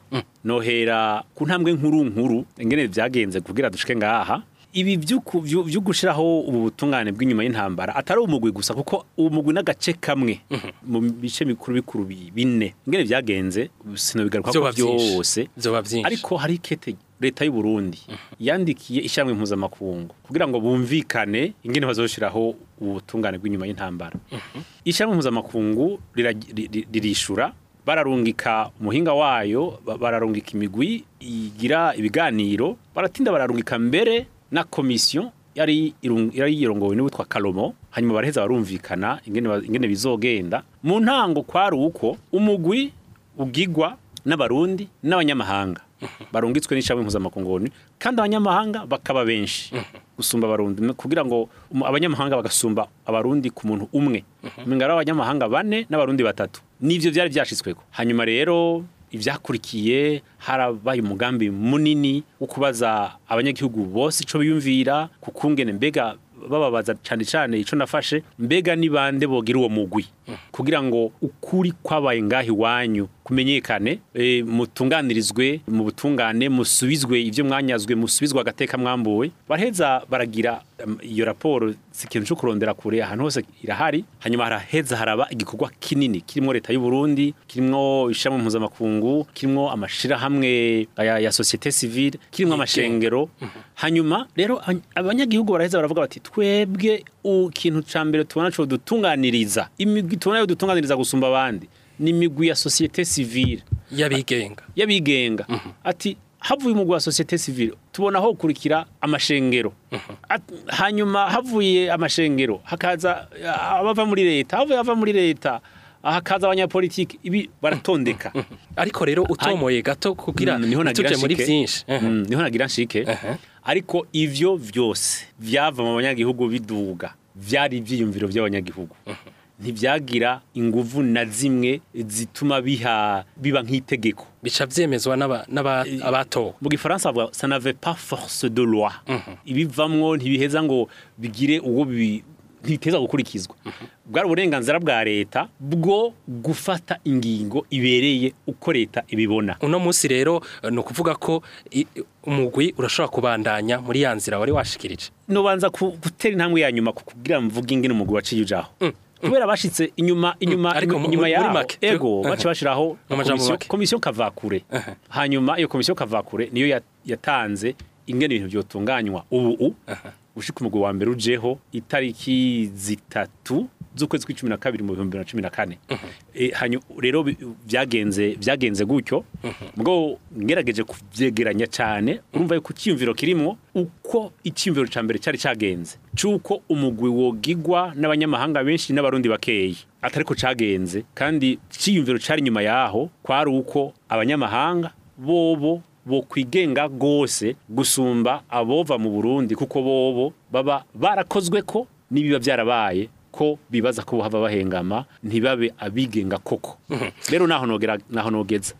nohera ku ntambwe nkuru nkuru ingene vyagenze kugira dushike ngaha ibi vy'uku- vyu- vyo gushiraho ubu butungane bw'inyuma y'intambara atari umugwi gusa kuko uwo mugwi n'agace kamwe mu bice bikuru bikuru bi- bine ingene vyagenze sinobigaruka ko vyoba vyinshi vyose vyoba vyinshi ariko hari ikete leta y'u Burundi yandikiye ishyirahamwe mpuzamakungu kugira ngo bumvikane ingene bazoshiraho ubu butungane bw'inyuma y'intambara ishyirahamwe mpuzamakungu rira- ri- ri- ririshura bararungika umuhinga wayo ba- bararungika imigwi igira ibiganiro baratinda bararungika mbere na komisiyo yari irung- yari yirongowe n'uwitwa Kalomo hanyuma baraheza barumvikana ingene ba- ingene bizogenda mu ntango kwari uko umugwi ugigwa n'abarundi n'abanyamahanga barungitswe n'ishyirahamwe mpuzamakungu ONU, kandi abanyamahanga bakaba benshi gusumba abarundi no- kugira ngo um- abanyamahanga bagasumba abarundi ku muntu umwe mingara abanyamahanga bane n'abarundi batatu nivyo byari byashitsweko hanyuma rero ivyakurikiye harabaye umugambi munini wo kubaza abanyagihugu bose ico biyumvira kukungene mbega bababaza cyane cyane ico nafashe mbega ni bande bogira uwo mugwi kugira ngo ukuri kwabaye ngaho iwanyu kumenyekane e, mutunganirizwe mu butungane musubizwe ivyo mwanyazwe musubizwe agateka mwambuwe baraheza baragira um, iyo raporo si ikintu cyo kurondera kure ahantu hose irahari hanyuma haraheza haraba igikorwa kinini kirimo leta y'u Burundi kirimo ishamwe mpuzamakungu kirimo amashirahamwe ya, ya societe civile kirimo amashengero hanyuma rero an- abanyagihugu baraheza baravuga bati twebwe ikintu ca mbere tubona co dutunganiriza imigwi tubona yo dutunganiriza gusumba abandi ni imigwi ya societe civile yabigenga y'abigenga ati havuye umugwi wa societe civile tubona aho kurikira amashengero At- hanyuma havuye amashengero hakaza ah, abava muri leta havuye ava muri leta hakaza abanyapolitiki ibi baratondeka ariko rero utomoye gato kugira Mm, niho nagira tuje muri nshike. vyinshi Mm, niho nagira nshike Ehe. ariko ivyo vyose vyava mu banyagihugu biduga vyari ivyiyumviro by'abanyagihugu ntibyagira inguvu na zimwe zituma biha biba nk'itegeko bica vyemezwa n'aba- n'aba- abatowe mu gifaransa bavuga ça n'avait pas force de loi ibivamwo ntibiheza ngo bigire uwo bi- ntibiteza gukurikizwa bwari uburenganzira bwa leta bwo gufata ingingo ibereye uko leta ibibona uno munsi rero eh, ni ukuvuga ko i- umugwi urashobora kubandanya muri ya nzira wari washikirije nobanza ku- gutera intambwe ya nyuma ku- kugira mvuge ingene umugwi waciye ujaho kubera bashitse inyuma inyuma Ariko mu- inyuma muri yaho make, ego tu- bace bashiraho Mu majambo komisiyo- make. komisiyo kavakure hanyuma iyo komisiyo kavakure niyo ya- yatanze ingene ibintu byotunganywa ubu u ushika umugwi wa mbere ujeho itariki zitatu z'ukwezi kw'icumi na kabiri mu bihumbi bibiri na cumi na kane E, hanyu- rero bi- byagenze byagenze gutyo bwo ngerageje kuvyegeranya cyane urumva yuko icyiyumviro kirimwo uko icyiyumviro ca mbere cyari cagenze c'uko umugwi wogigwa n'abanyamahanga benshi n'abarundi bakeyi atariko cagenze kandi icyiyumviro cari inyuma yaho kwari uko abanyamahanga bobo bo kwigenga gose gusumba abova mu Burundi kuko bobo baba barakozwe ko nibiba byarabaye ko bibaza ko hava bahengama ntibabe abigenga koko rero naho nogera naho nogeza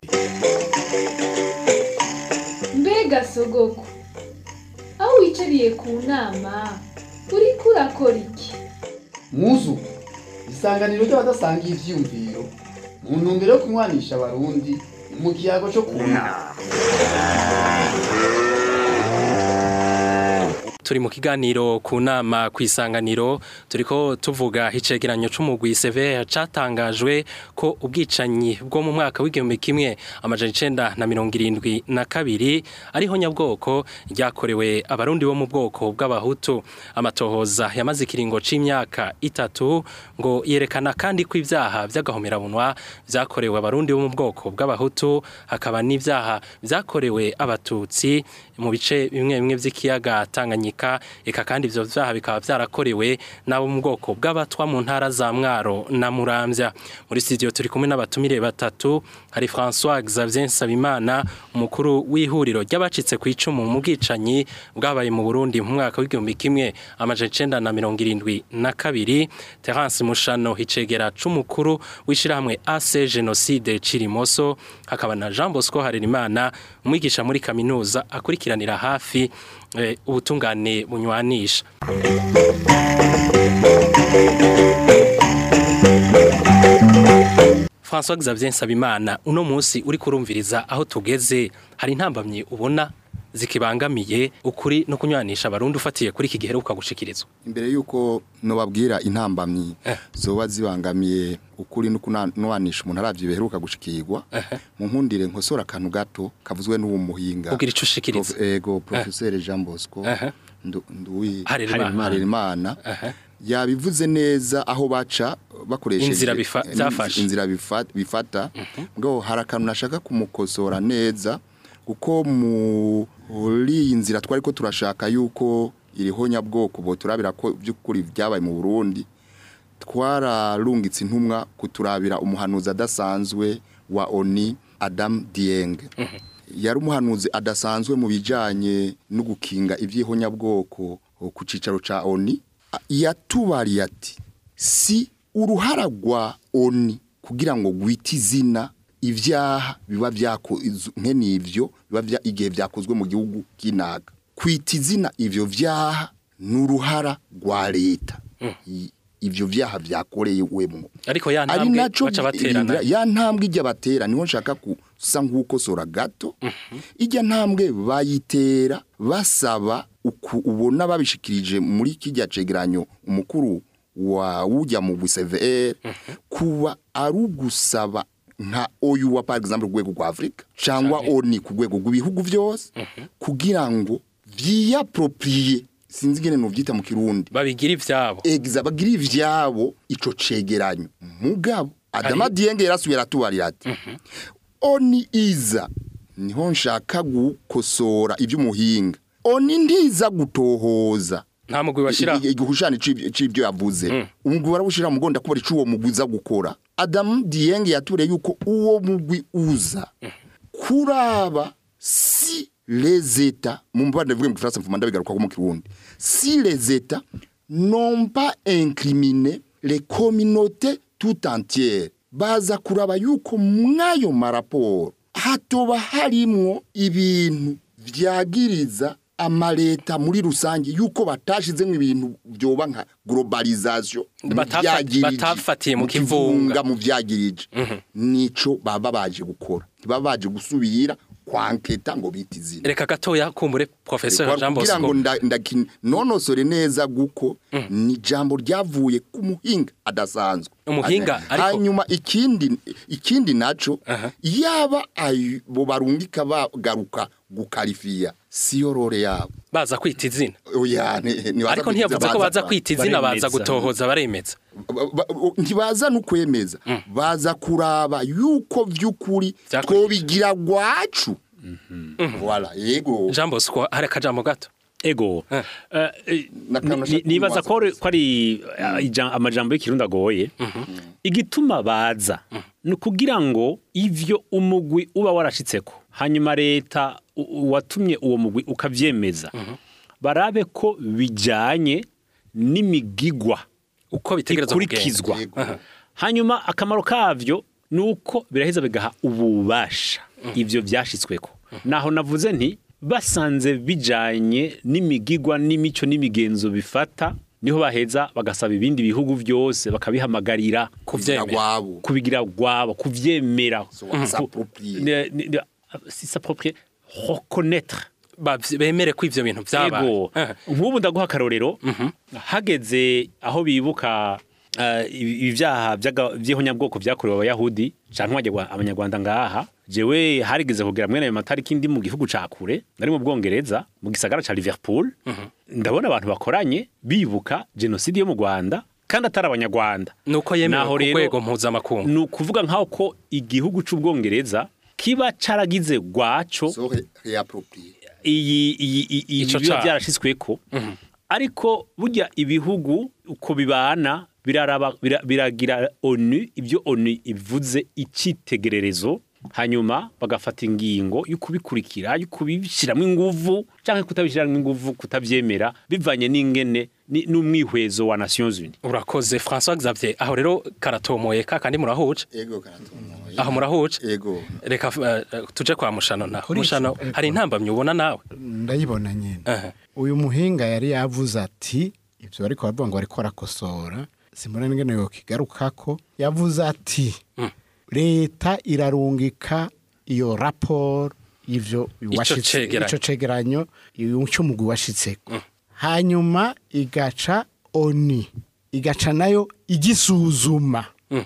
mbega sogoko aho wicariye ku nama uriko urakora iki muzu isanganiro ry'abadasangiye ivyiyumviro mu ntumbero yo kunywanisha abarundi mu kiyago co ku nama turi mu kiganiro ku nama ku isanganiro turiko tuvuga icegeranyo c'umugwi severe catangajwe ko ubwicanyi bwo mu mwaka w'igihumbi kimwe amajana icenda na mirongo irindwi na kabiri ariho nyabwoko ryakorewe abarundi bo mu bwoko bw'abahutu amatohoza yamaze ikiringo c'imyaka itatu ngo yerekana kandi ko ivyaha vy'agahomerabunwa vyakorewe abarundi bo mu bwoko bw'abahutu hakaba n'ivyaha vyakorewe abatutsi mu bice bimwe bimwe vy'ikiyaga Tanganyika eka kandi ivyo vyaha bikaba vyarakorewe n'abo mu bwoko bw'abatwa mu ntara za Mwaro na Muramvya muri studio turi kumwe n'abatumire batatu hari François Xavier Nsabimana umukuru w'ihuriro ry'abacitse ku icumu mu bwicanyi bwabaye mu Burundi mu mwaka w'igihumbi kimwe amajana icenda na mirongo irindwi na kabiri Terence Mushano hicegera c'umukuru w'ishirahamwe AC Genocide Cirimoso hakaba na Jean Bosco Harerimana umwigisha muri kaminuza akurikiranira hafi eh, ubutungane bunywanisha François Xavier Nsabimana uno munsi uri kurumviriza aho tugeze hari intambamye ubona zikibangamiye ukuri no kunywanisha abarundi ufatiye kuri iki gihe ukagushikirizwa imbere yuko nobabwira intambamyi Eh. zoba zibangamiye ukuri no kunanisha umuntu aravye biheruka gushikirwa mu nkundire nkosora akantu gato kavuzwe n'uwo muhinga kugira ico ushikiriza Prof- ego professeur Jean Bosco Eh. ndu- nduwi Harerimana. Harerimana Eh. yabivuze neza aho baca bakoresheje Inzira bifa- eh, byafashe. inzira bifa- bifata ngo hari akantu nashaka kumukosora neza kuko muri iyi nzira twari ko turashaka yuko iriho nyabwoko bo turabira ko by'ukuri byabaye mu Burundi twararungitse intumwa kuturabira umuhanuzi adasanzwe wa Oni Adam Dieng yari umuhanuzi adasanzwe mu bijanye no gukinga ivy'ihonyabwoko ku cicaro ca Oni A- yatubariye ati si uruhara rwa Oni kugira ngo gwite izina ivyaha biba vyako izu- nkene ivyo biba vya igihe vyakozwe mu gihugu kinaga kwita izina ivyo vyaha n'uruhara rwa leta I- ivyo vyaha vyakorewemwo ariko ya ari ntambwe naco baca baterana indira- ya ntambwe ijya batera niho nshaka gusa nk'ukosora gato ijya ntambwe bayitera basaba uku ubona babishikirije muri kijya cegeranyo umukuru wa ujya mu BCVR kuba ari ugusaba nka oyu wa par exemple rwego rwa Afrika cyangwa oni ku rwego rw'ibihugu byose kugira ngo vyiapproprier sinzi ngene novyita mu kirundi babigira ivyabo egiza bagira ivyabo ico cegeranyo mugabo adama dienge yarasubiye aratubarira ati oni iza niho nshaka gukosora ivy'umuhinga oni ndiza gutohoza nta mugwi bashira igihushani c'ivyo yavuze umugwi barawushira mu gonda kubera ico uwo mugwi uza gukora adamu dienge yature yuko uwo mugwi uza kuraba si les états mu mbande vuga mu Faransa mfuma ndabigaruka ko mu Kirundi si les états n'ont pas incriminé les communautés tout entières baza kuraba yuko mwayo maraporo hatoba harimwo ibintu vyagiriza amaleta muri rusange yuko batashizemo ibintu byoba nka globalisation Batafa- vyagirije, batafatiye mu kivunga kivunga. mu vyagirije nico baba baje gukora ntibaba baje gusubira kwanketa ngo bita izina reka gatoya kumbure professeur Jean kugira ngo Bosco nda- ndaki- nonosore neza guko ni jambo ryavuye ku muhinga adasanzwe Umuhinga, ariko- hanyuma ikindi ikindi naco Aha. yaba ayo- bo barungika bagaruka gukarifiya siyo role yabo baza kwita izina oya ni- ni baza ariko kwita ntiyavuze ko baza baza- kwita izina baza baremeza. gutohoza baremeza ba- ba- ntibaza no kwemeza baza kuraba yuko vy'ukuri Vyakurikije. twobigira gwacu wala yego Jean Bosco hari akajambo gato ego Eh. Eh, eh, N'akantu ni- nashaka nibaza ko ari- kumubaza ko ari eh, ija- amajambo y'ikirundi agoye igituma baza ni ukugira ngo ivyo umugwi uba warashitseko hanyuma leta u- u- watumye uwo mugwi ukavyemeza barabe ko bijanye n'imigigwa uko bitegerezwa kugenda ikurikizwa Yego. hanyuma akamaro kavyo ni uko biraheza bigaha ububasha ivyo vyashitsweko naho navuze nti basanze bijanye n'imigigwa n'imico n'imigenzo bifata niho baheza bagasaba ibindi bihugu vyose bakabihamagarira kuvyemera gwabo kubigira gwabo kuvyemera So, s'approprier. Ne- ne- ne- si s'approprier reconnaître bavy- bemere ko ivyo bintu vyabaye Ego. Eh, nk'ubu ndaguha akarorero hageze aho bibuka eh, ibi- ibyaha by'aga- by'ihonyabwoko byakorewe abayahudi canke abanyarwa- abanyarwanda ngaha jewe harigeze kugera mwene ayo matariki ndi mu gihugu ca kure nari mu bwongereza mu gisagara ca liverpool ndabona abantu bakoranye bibuka jenoside yo mu rwanda kandi atari abanyarwanda nuko yemewe Naho ku rero- rwego mpuzamakungu ni ukuvuga nk'aho ko igihugu c'ubwongereza kiba caragize gwaco so re- réapproprié iyi iyi iyi- iyi Ico biba caha. byarashitsweko ariko burya ibihugu uko bibana biraraba bira- biragira onu ibyo onu ivuze icitegererezo hanyuma bagafata ingingo yo kubikurikira yo kubishyiramo inguvu cyangwa kutabishyiramo inguvu kutabyemera bivanye n'ingene ni- n'umwihwezo wa Nations Unies urakoze François Xavier aho rero karatomoye ka kandi murahuje ego karatomoye aho murahuje ego reka eh, eh, tuje kwa mushano naho Kuri mushano ico, ego. hari intambamyi ubona nawe ndayibona nyine Aha. uyu muhinga yari yavuze ati ibyo bariko baravuga ngo bariko barakosora simbona n'ingene yokigarukako yavuze ati leta irarungika iyo raporo y'ivyo washitse- cegeranyo. ico cegeranyo cy'umugwi washitseko hanyuma igaca oni igaca nayo igisuzuma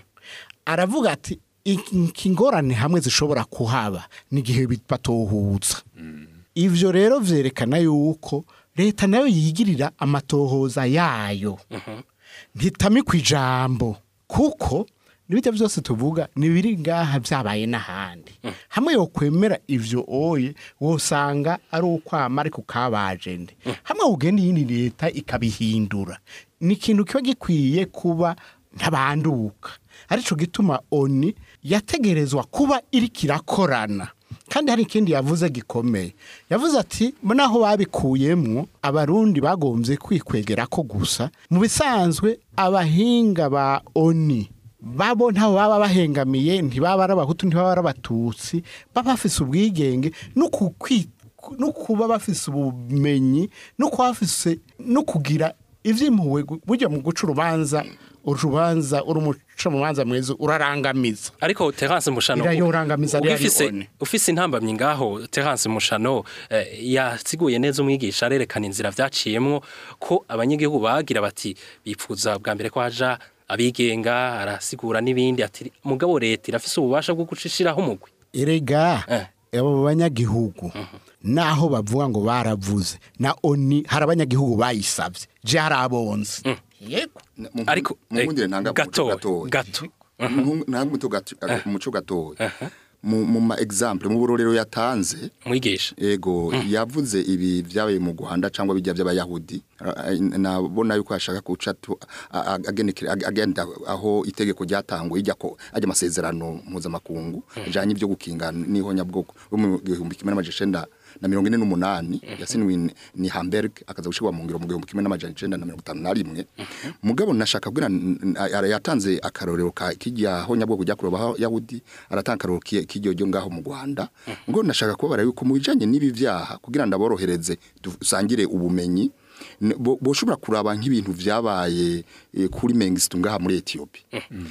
aravuga ati iki ngorane hamwe zishobora kuhaba n'igihe batohuza ivyo rero vyerekana yuko leta nayo yigirira amatohoza yayo ntitamikwa ijambo kuko n'ibyo byose tuvuga ntibiri ngaha byabaye n'ahandi hamwe yo kwemera ivyo oye wosanga ari ukwama ariko kabaje nde hamwe ugenda iyindi leta ikabihindura ni ikintu kiba gikwiye kuba ntabanduka arico gituma oni yategerezwa kuba iriko irakorana kandi hari ikindi yavuze gikomeye yavuze ati naho babikuyemwo abarundi bagombye kwikwegera ko gusa mu bisanzwe abahinga ba oni babo ntaho baba bahengamiye ntibaba ari abahutu ntibaba ari abatutsi baba bafise ubwigenge no kukwi- no kuba bafise ubumenyi no kuba bafise no kugira ivy'impuhwe gu- burya mu guca urubanza urubanza uri umucamanza mwiza urarangamiza ariko Terence Mushano Irayorangamiza rero ufise one. ufise intambamyi ngaho Terence Mushano eh, yasiguye neza umwigisha arerekana inzira vyaciyemwo ko abanyagihugu bagira bati bipfuza bwa mbere ko haja abigenga arasigura n'ibindi ati mugabo leta irafise ububasha bwo gucishiraho umugwi erega Eh. abo banyagihugu naho bavuga ngo baravuze na oni hari abanyagihugu bayisabye je hari abonze yego Mu- Ariko, mu eh, nkundire ntanga gato, umuco gatoya. gato. Mu- ntanga umuco gato- umuco gatoya mu mu ma example mu burorero yatanze mwigisha ego yavuze ibi byabaye mu Rwanda cyangwa bijya by'abayahudi Ra- nabona yuko ashaka guca tu- a- a- agenekera- ag- agenda aho itegeko ryatangwa ijya ko ajya amasezerano mpuzamakungu ajanye ibyo gukinga n'ihonyabwoko bo mu gihumbi kimwe n'amajana icenda na mirongo ine n'umunani yasinwe ni- ni Hamburg akaza gushirwa mu ngiro mu gihumbi kimwe n'amajana icenda na mirongo itanu na rimwe mugabo nashaka kubwira n- n- ara- yatanze akarorero ka kijya honyabwoko ryakorewe abayahudi aratanga akarorero ki- kijyo ryo ngaho mu Rwanda ngo nashaka kubabara yuko mu bijanye n'ibi vyaha kugira ndaborohereze dusangire ubumenyi n- bo- boshobora kuraba nk'ibintu vyabaye eh, kuri Mengistu ngaha muri Ethiopia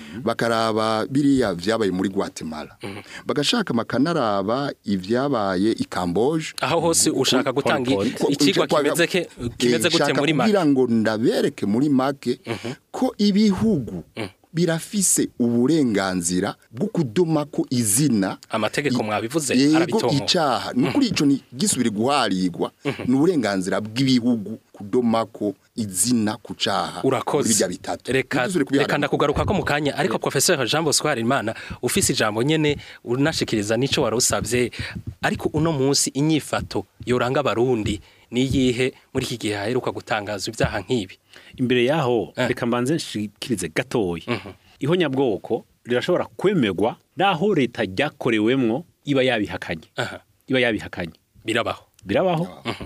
bakaraba biriya vyabaye muri Guatemala bagashaka makanaraba ivyabaye i Camboge aho hose ushaka gutanga i- Point. Ko- icigwa kwa- kimeze ke kimeze Eh, gute shaka muri make kugira ngo ndabereke muri make ko ibihugu birafise uburenganzira bwo kudoma ko izina Amategeko I- mwabivuze, yego arabitomoye. icaha nukuri ico ni gisubire guharigwa ni uburenganzira bw'ibihugu kudoma ko izina ku caha muri urakoze birya bitatu reka Ntitusubire kubiharira. reka ndakugaruka ko mu kanya ariko professeur Jean Bosco Harimana ufise ijambo nyene unashikiriza nico warusavye ariko uno munsi inyifato yoranga abarundi niyihe muri iki gihe haheruka gutangazwa ibyaha nk'ibi imbere yaho Eh. reka mbanze nshikirize gatoya ihonyabwoko rirashobora kwemerwa naho leta ryakorewemwo iba yabihakanye Aha. iba yabihakanye birabaho birabaho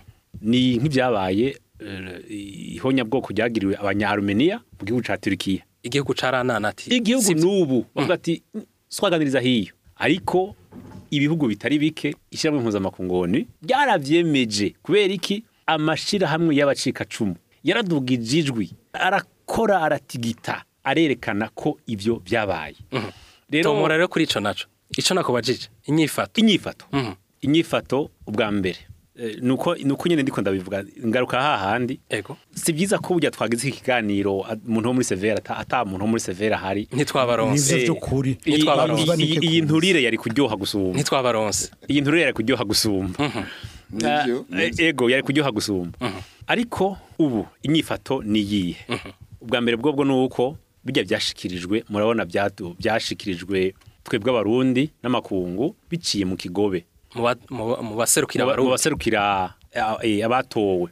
ni nk'ibyabaye eh, ihonyabwoko ryagiriwe abanya-Armenia mu gihugu ca Turkiya igihugu caranana ati igihugu "Sivyo." n'ubu bavuga ati twaganiriza hiyo ariko ibihugu bitari bike ishyirahamwe mpuzamakungoni ryaravyemeje kubera iki amashirahamwe y'abacikacumu yaradugije ijwi arakora aratigita arerekana ko ivyo vyabaye tomora rero kuri ico naco ico nakubajije inyifato inyifato Mhm. inyifato ubwa mbere eh, nuko nuko nyene ndiko ndabivuga ngaruka hahandi ego si byiza ko burya twagize iki kiganiro a- umuntu wo muri severa ata, ata muntu wo muri severa hari ntitwabaronse Nivyo vy'ukuri. iyi- Ntitwabaronse. iyi- iyi- iyi nturire yari kuryoha gusumba ntitwabaronse iyi nturire yari kuryoha gusumba nivyo Eh, ego yari kuryoha gusumba ariko ubu inyifato ni iyihe ubwa mbere bwobwo ni uko bijya byashikirijwe murabona byatu- byashikirijwe twebwe abarundi n'amakungu biciye mu kigobe mu ba- mu ba- mu baserukira mu ba- mu abarundi baserukira eh, eh, abatowe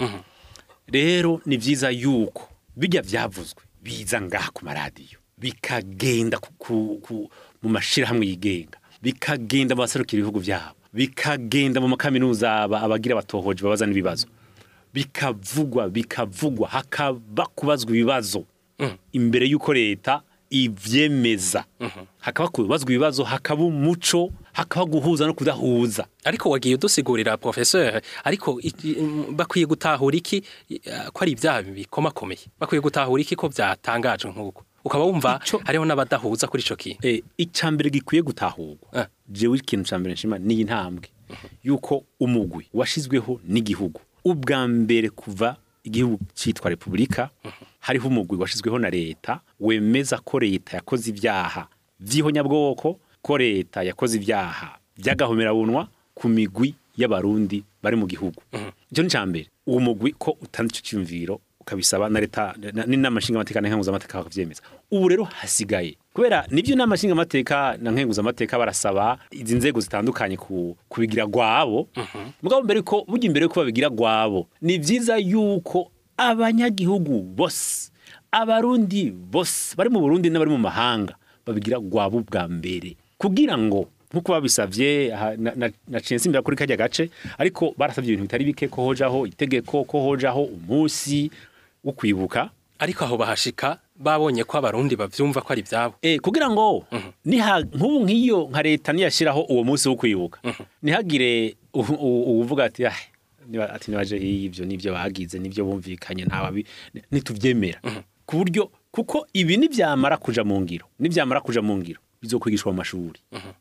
rero ni byiza yuko bijya byavuzwe biza ngaha ku maradiyo bikagenda ku- ku- ku- mu mashyirahamwe yigenga bikagenda mu baserukira ibihugu byabo bikagenda mu makaminuza aba- abagira abatohoje babaza n'ibibazo bikavugwa bikavugwa hakaba kubazwa ibibazo imbere y'uko leta ivyemeza hakaba kubazwa ibibazo hakaba umuco hakaba guhuza no kudahuza ariko wagiye udusigurira professeur ariko iki- mm, bakwiye gutahura iki eh, ko ari ibyaha bikomakomeye bakwiye gutahura iki ko byatangajwe nk'uko ukaba wumva Ico- hariho n'abadahuza kuri ico kintu Eh, icya mbere gikwiye gutahurwa Eh. jewe ikintu cya mbere nshima ni intambwe yuko umugwi washizweho n'igihugu ubwa mbere kuva igihugu cyitwa repubulika hariho umugwi washizweho na leta wemeza ko leta yakoze ibyaha by'ihonyabwoko ko leta yakoze ibyaha by'agahomerabunwa ku migwi y'abarundi bari mu gihugu icyo ni icya mbere uwo mugwi ko utanze icyo cyumviro ukabisaba na leta na- n'inama nshingamateka na nkenguzamateka bakabyemeza ubu rero hasigaye kubera nibyo inama nshingamateka na nkenguzamateka barasaba izi nzego zitandukanye ku, kubigira gwabo mugabo mbere ko burya imbere yuko babigira gwabo ni byiza yuko abanyagihugu bose abarundi bose bari mu burundi n'abari mu mahanga babigira gwabo bwa mbere kugira ngo nkuko babisavye aha, na- na- naciye nsimbira kuri kajya gace ariko barasavye ibintu bitari bike ko hojaho itegeko ko hojaho umunsi wo kwibuka ariko aho bahashika babonye ko abarundi bavyumva ko ari ibyabo Eh, kugira ngo niha nk'ubu nk'iyo nka leta niyashyiraho uwo munsi wo kwibuka ntihagire u- u- uwuvuga ati "Ah, niba- ati nibaje ibyo nibyo bagize nibyo bumvikanye ntawabi ntitubyemera ku buryo kuko ibi nibyamara kuja mu ngiro nibyamara kuja mu ngiro bizokwigishwa mu mashuri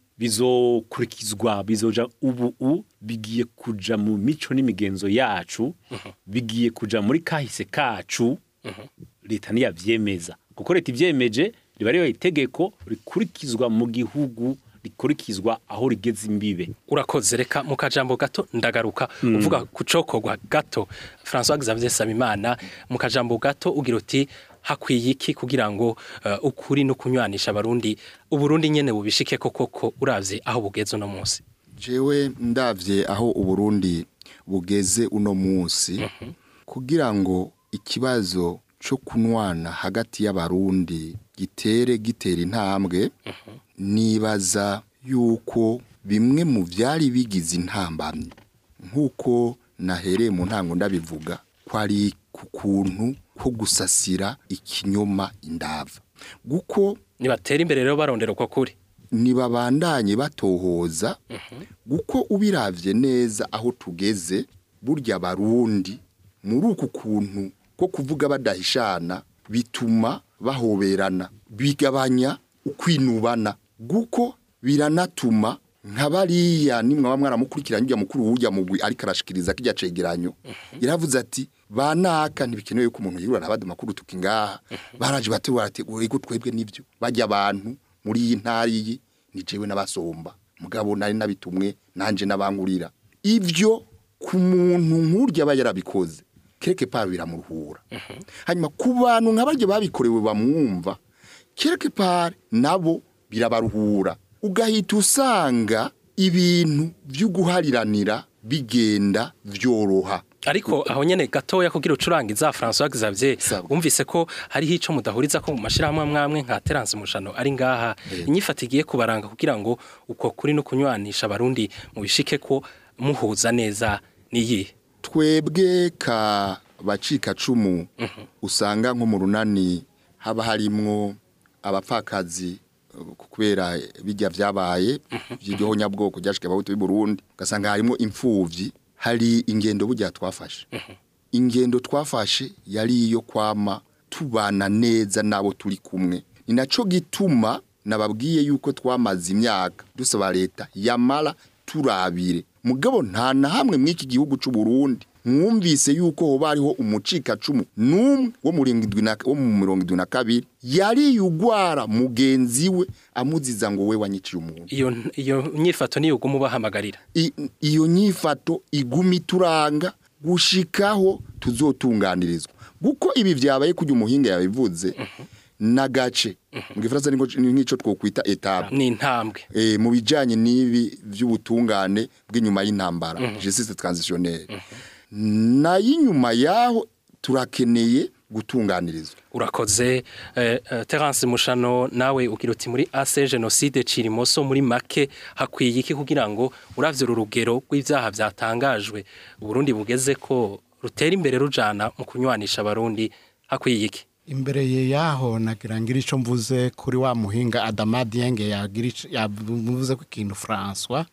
bizokurikizwa bizoja ubu u bigiye kuja mu mico n'imigenzo yacu bigiye kuja muri kahise kacu leta niyavyemeza kuko leta ivyemeje riba ribaye itegeko rikurikizwa mu gihugu rikurikizwa aho rigeze imbibe urakoze reka mu kajambo gato ndagaruka uvuga ku cokorwa gato François Xavier Sabimana mu kajambo gato ugira uti hakwiye iki kugira ngo eh, ukuri no kunywanisha abarundi uburundi nyene bubishike koko ko uravye aho bugeze uno munsi jewe ndavye aho uburundi bugeze uno munsi kugira ngo ikibazo cyo kunwana hagati y'abarundi gitere gitera intambwe nibaza yuko bimwe mu byari bigize intambamyi nk'uko nahereye mu ntango ndabivuga ko ari ku kuntu ko gusasira ikinyoma indava guko nibatera imbere rero barondera uko kuri ntibabandanye batohoza guko ubiravye neza aho tugeze burya barundi muri uku kuntu ko kuvuga badahishana bituma bahoberana bigabanya ukwinubana guko biranatuma nka bariya nimwe baba mwaramukurikiranye ujya mukuru w'ujya mugwi ariko arashikiriza kijya cegeranyo yaravuze ati banaka ntibikenewe ko umuntu yirura abandi makuru tuki ngaha baraje bategura ati ego twebwe nivyo bajya abantu muri iyi ntari iyi ni jewe n'abasomba mugabo nari nabitumwe nanje n'abangurira ivyo ku muntu nk'urya aba yarabikoze kereke pa biramuruhura hanyuma ku bantu nka barya babikorewe bamwumva kereke pare nabo birabaruhura ugahita usanga ibintu byo guhariranira bigenda vyoroha ariko aho nyene gatoya kugira ucurangiza François Xavier Sawa. wumvise ko hariho ico mudahuriza ko mu mashirahamwe amwamwe nka Terence Mushano ari ngaha inyifata igiye kubaranga kugira ngo uko kuri no kunywanisha abarundi mu bishike ko muhuza neza niyi twebwe ka bacika cumu usanga nko mu runani haba harimwo abapfakazi uh, kubera bijya vyabaye by'iryo nyabwoko ryashike abahutu b'i Burundi ugasanga harimo imfuvyi hari ingendo burya twafashe ingendo twafashe yari iyo kwama tubana neza nabo turi kumwe ni naco gituma nababwiye yuko twamaze imyaka dusaba leta yamara turabire mugabo nta na hamwe mw'iki gihugu c'u Burundi mwumvise yuko hoba hariho umucikacumu n'umwe wo mu irindwi na- wo mu mirongo indwi na kabiri yari yugwara mugenzi we amuziza ngo we wanyiciye umuntu iyo iyo nyifato niyo uguma ubahamagarira I- iyo nyifato iguma ituranga gushikaho tuzotunganirizwa kuko ibi vyabaye kujya umuhinga yabivuze n'agace mu gifaransa ni ngo- ni nk'ico twokwita etape ni intambwe eh, mu bijanye n'ibi vy'ubutungane bw'inyuma y'intambara justice transitionnelle na y'inyuma yaho turakeneye gutunganirizwa urakoze eh, eh, Terence Mushano nawe ugira uti muri AC genocide Cirimoso muri make hakwiye iki kugira ngo uravye uru rugero rw'ivyaha vyatangajwe Burundi bugeze ko rutera imbere rujana mu kunywanisha abarundi hakwiye iki imbere ye yaho nagira ngira icyo mvuze kuri wa muhinga Adama Dienge yagira ico- yavuze ko ikintu François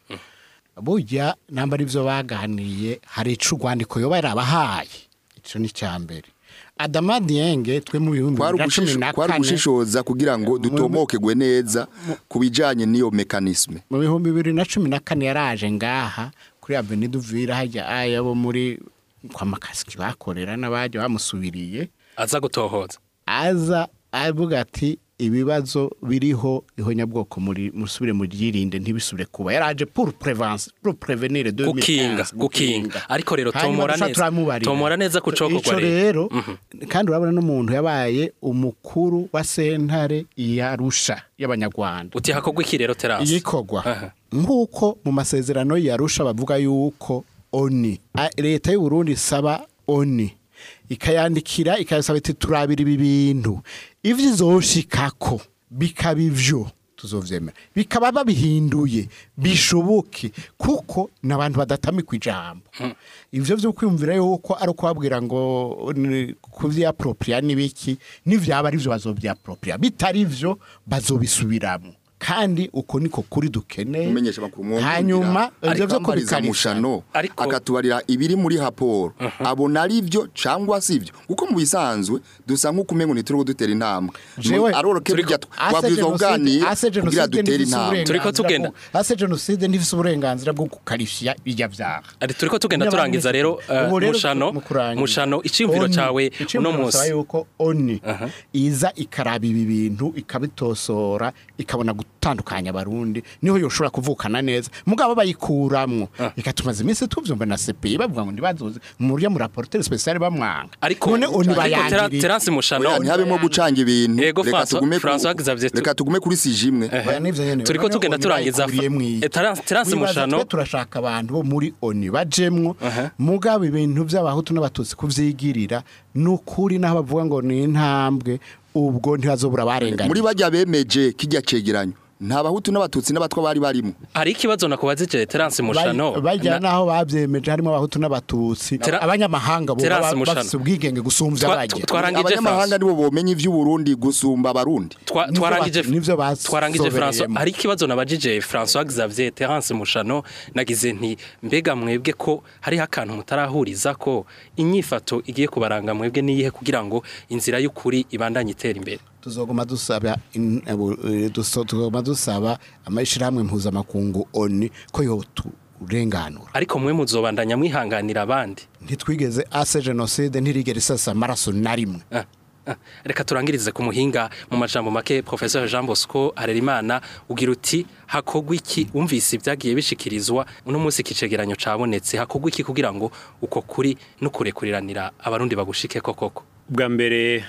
burya namba ari byo baganiye hari ico urwandiko yoba yarabahaye ico ni cya mbere Adama Dienge twe mu bihumbi kwari bibiri na cumi ugushisho- na kwari kane ugushishoza kugira ngo dutomokegwe neza ku bijanye n'iyo mekanisme mu bihumbi bibiri na cumi na kane yaraje ngaha kuri Avenue Duvira hajya aya bo muri kwa makasiki bakorera n'abajya bamusubiriye aza gutohoza aza avuga ati ibibazo biriho ihonyabwoko muri musubire mu ryirinde ntibisubire kuba yaraje pour prévention pour prévenir 2015 gukinga gukinga ariko rero Hanyuma tomora duca neza turamubarira. tomora neza ku Ico cokorwa rero rero kandi urabona n'umuntu yabaye umukuru wa sentare yarusha y'abanyarwanda uti hakogwa iki rero Terence iyikorwa Aha. nk'uko mu masezerano yarusha bavuga yuko oni a- leta y'u Burundi isaba oni ikayandikira ikayasaba iti turabira ibi bintu ivyo izoshikako bikaba ivyo tuzovyemera bikaba babihinduye bishoboke kuko n'abantu badatamikwa ijambo ivyo vyo kwiyumvira yuko ari ukubabwira ngo ni- kuvyapropria n'ibiki n'ivyaba ari vyo bazovyapropria bitari vyo bazobisubiramo kandi uko niko kuri dukeneye umenyesha makuru mwumvira hanyuma ivyo vyo akambariza kubikarishya mushano Ariko- akatubarira ibiri muri raporo abona ari byo cyangwa si byo kuko mu bisanzwe dusa nk'uko umengo ntituriho dutera intambwe Jewe, aroroke turiko- burya twabwirizwa kuganira kugira dutere intambwe Turiko tugenda. ase jenoside ntifise uburenganzira bwo gukarishya bijya vyaha ari turiko tugenda N'abandi- turangiza rero eh, Ubu rero mushano mu kurangiza. mushano iciyumviro Oni, cawe iciyumviro uno basaba munsi yuko oni iza ikaraba ibi bintu ikabitosora ikabona gutandukanya abarundi niho yoshobora kuvukana neza mugabo bayikuramwo ikatumaza iminsi tuvyumva na CPI bavuga ngo ntibazoze mu buryo mu rapporteur spécial bamwanga ariko none oni ariko Tera- bayangiriye Terence Mushano Oya, ntihabemo gucanga ibintu Yego, reka François- tugume ku- François Xavier, tu- reka tugume kuri sijimwe Oya, nivyo nyene. turiko Noneho tugenda oni turangiza bayikuriye mw'iki. Eh, Terence- Terence Wibaza Mushano twe turashaka abantu bo muri oni bajemwo mugabo ibintu by'abahutu n'abatutsi kuvyigirira nukuri naho bavuga ngo ni intambwe ubwo ntibazobura barenganya muri bajya bemeje kijya cegeranyo nta bahutu n'abatutsi n'abatwa bari barimo hari ikibazo nakubazije Terence Mushano bajya na- naho babyemeje harimo abahutu n'abatutsi Tera- abanyamahanga bo Terence baba Mushano. bafise ubwigenge gusumvya Twa- bajya twarangije abanyamahanga France. nibo bomenye ivy'uburundi gusumba abarundi Twa- Nivyo twarangije bas- nivyo twarangije François basobereyemo. hari ikibazo nabajije François Xavier Terence Mushano nagize nti mbega mwebwe ko hariho akantu mutarahuriza ko inyifato igiye kubaranga mwebwe niyihe kugira ngo inzira y'ukuri ibandanye itera imbere tuzoguma dusaba in- ebu- eh, duso- tuzoguma dusaba amashirahamwe mpuzamakungu oni ko yoturenganura ariko mwe muzobandanya mwihanganira abandi ntitwigeze ase jenoside ntirigera isasa amaraso na rimwe Ah, ah. reka turangirize ku muhinga mu majambo make professeur Jean Bosco Harerimana ugira uti hakogwa iki umvise ibyagiye bishikirizwa uno munsi kicegeranyo cabonetse hakogwa iki kugira ngo uko kuri no kurekuriranira abarundi bagushike ko koko bwa mbere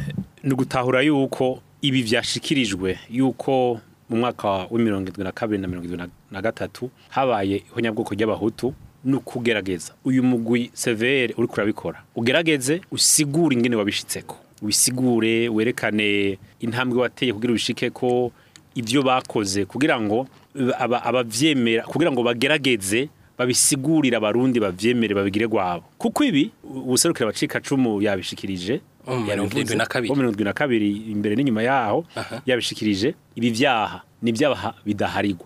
ni ugutahura yuko ibi byashikirijwe yuko mu mwaka wa mirongo irindwi na kabiri na mirongo irindwi na gatatu habaye ihonyabwoko ry'abahutu ni ukugerageza uyu mugwi severe uri kurabikora ugerageze usigure ingene wabishitseko wisigure werekane intambwe wateye kugira ubishike ko ibyo bakoze kugira ngo aba- abavyemera kugira ngo bagerageze babisigurira abarundi bavyemere babigire gwabo kuko ibi ubuserukira abacika cumu yabishikirije Mu mirongo irindwi na kabiri. Mu mirongo irindwi na kabiri imbere n'inyuma yaho yabishikirije ibi vyaha ni ibyaha bidaharigwa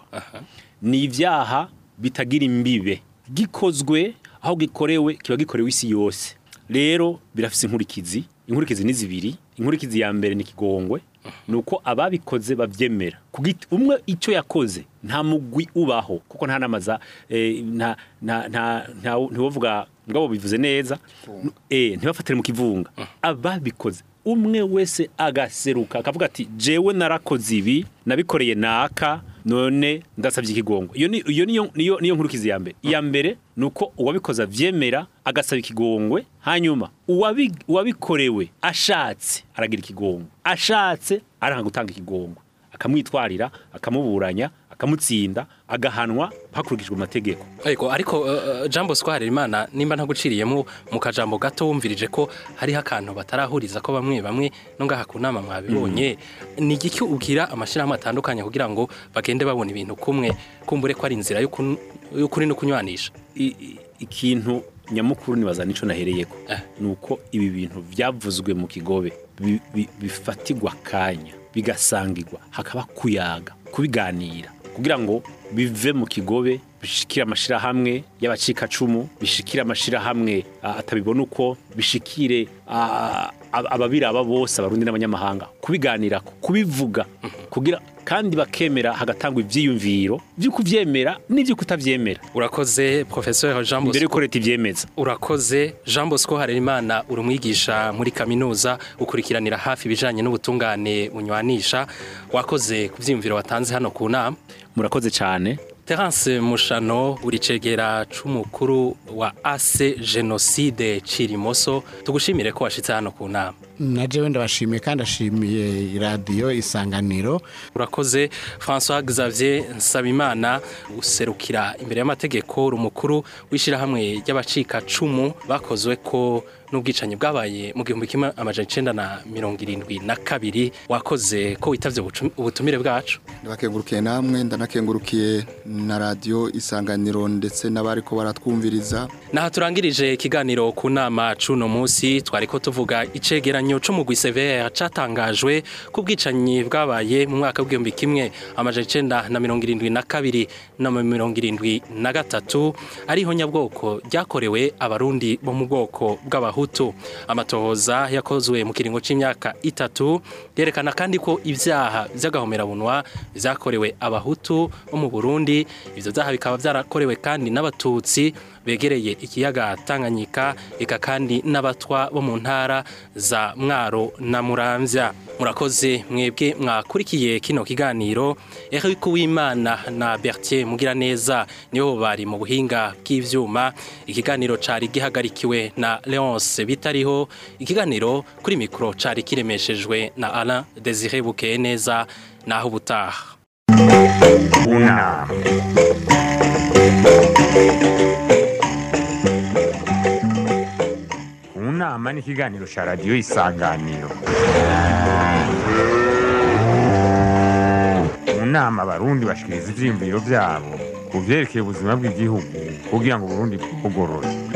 ni ibyaha bitagira imbibe gikozwe aho gikorewe kiba gikorewe isi yose rero birafise inkurikizi inkurikizi ni zibiri inkurikizi ya mbere ni kigongwe nuko ababikoze bavyemera kugiti umwe ico yakoze nta mugwi ubaho kuko nta namaza eh, nta nta nta nta ntiwovuga ngabo bivuze neza eh ntibafatire mu kivunga ababikoze umwe wese agaseruka akavuga ati jewe narakoze ibi nabikoreye naka none ndasabye ikigongo iyo ni iyo niyo niyo niyo nkurukizi ya mbere iya mbere nuko uwabikoze avyemera agasaba ikigongwe hanyuma uwabi- uwabikorewe ashatse aragira ikigongwe ashatse aranga gutanga ikigongwe akamwitwarira akamuburanya akamutsinda agahanwa hakurikijwe amategeko ariko ariko uh, Jean Bosco Harerimana nimba ntaguciriyemo mu kajambo gato wumvirije ko hariho akantu batarahuriza ko bamwe bamwe no ngaha ku nama mwabibonye ni igiki ubwira amashirahamwe atandukanye kugira ngo bagende babona ibintu kumwe kumbure ko ari inzira y'ukun- y'ukuri no kunywanisha I- i- ikintu nyamukuru nibaza nico nahereyeko Eh. nuko ibi bintu vyavuzwe mu kigobe bi- bi- bifatigwa kanya bigasangirwa hakaba kuyaga kubiganira kugira ngo bive mu kigobe bishikire amashirahamwe y'abacikacumu bishikire amashirahamwe ah, atabibona uko bishikire ah, ab- ababiraba bose abarundi n'abanyamahanga kubiganira kubivuga kugira kandi bakemera hagatangwa ivyiyumviro vyo kuvyemera n'ivyo kutavyemera urakoze professeur Jean mbere Bosco yuko leta ivyemeza urakoze Jean Bosco Harerimana uri umwigisha muri kaminuza ukurikiranira hafi ibijanye n'ubutungane bunywanisha wakoze ku vyiyumviro watanze hano ku nama murakoze cyane Terence Mushano uri cegera c'umukuru wa AC Genocide Cirimoso tugushimire ko washitse hano ku nama na jewe ndabashimiye kandi ashimiye iradiyo isanganiro urakoze François Xavier Nsabimana userukira imbere y'amategeko uri umukuru w'ishirahamwe ry'abacika cumu bakozwe ko n'ubwicanyi bwabaye mu gihumbi kimwe amajana icenda na mirongo irindwi na kabiri wakoze ko witavye ubucu- ubutumire bwacu ndabakengurukiye namwe ndanakengurukiye na radiyo isanganiro ndetse n'abariko baratwumviriza Naha turangirije ikiganiro ku nama cuno musi twariko tuvuga icegeranyo c'umugwi severe catangajwe ku bwicanyi bwabaye mu mwaka w'igihumbi kimwe amajana icenda na mirongo irindwi na kabiri na mirongo irindwi na gatatu ariho nyabwoko ryakorewe abarundi bo mu bwoko bw'abahutu amatohoza yakozwe mu kiringo c'imyaka itatu yerekana kandi ko ivyaha vy'agahomerabunwa vyakorewe abahutu bo mu Burundi ivyo vyaha bikaba vyarakorewe kandi n'abatutsi begereye ikiyaga Tanganyika eka kandi n'abatwa bo mu ntara za Mwaro na Muramvya murakoze mwebwe mwakurikiye kino kiganiro Eric Uwimana na Bertier Mugiraneza nibo bari mu buhinga bw'ivyuma ikiganiro cari gihagarikiwe na Leonce Bitariho ikiganiro kuri mikro cari kiremeshejwe na Alain Désiré Bukeye neza naho ubutaha Una. Unama ni ikiganiro cya radiyo isanganiro mu nama abarundi bashikiriza ivyiyumviro vyabo ku vyerekeye ubuzima bw'igihugu kugira ngo uburundi bugorore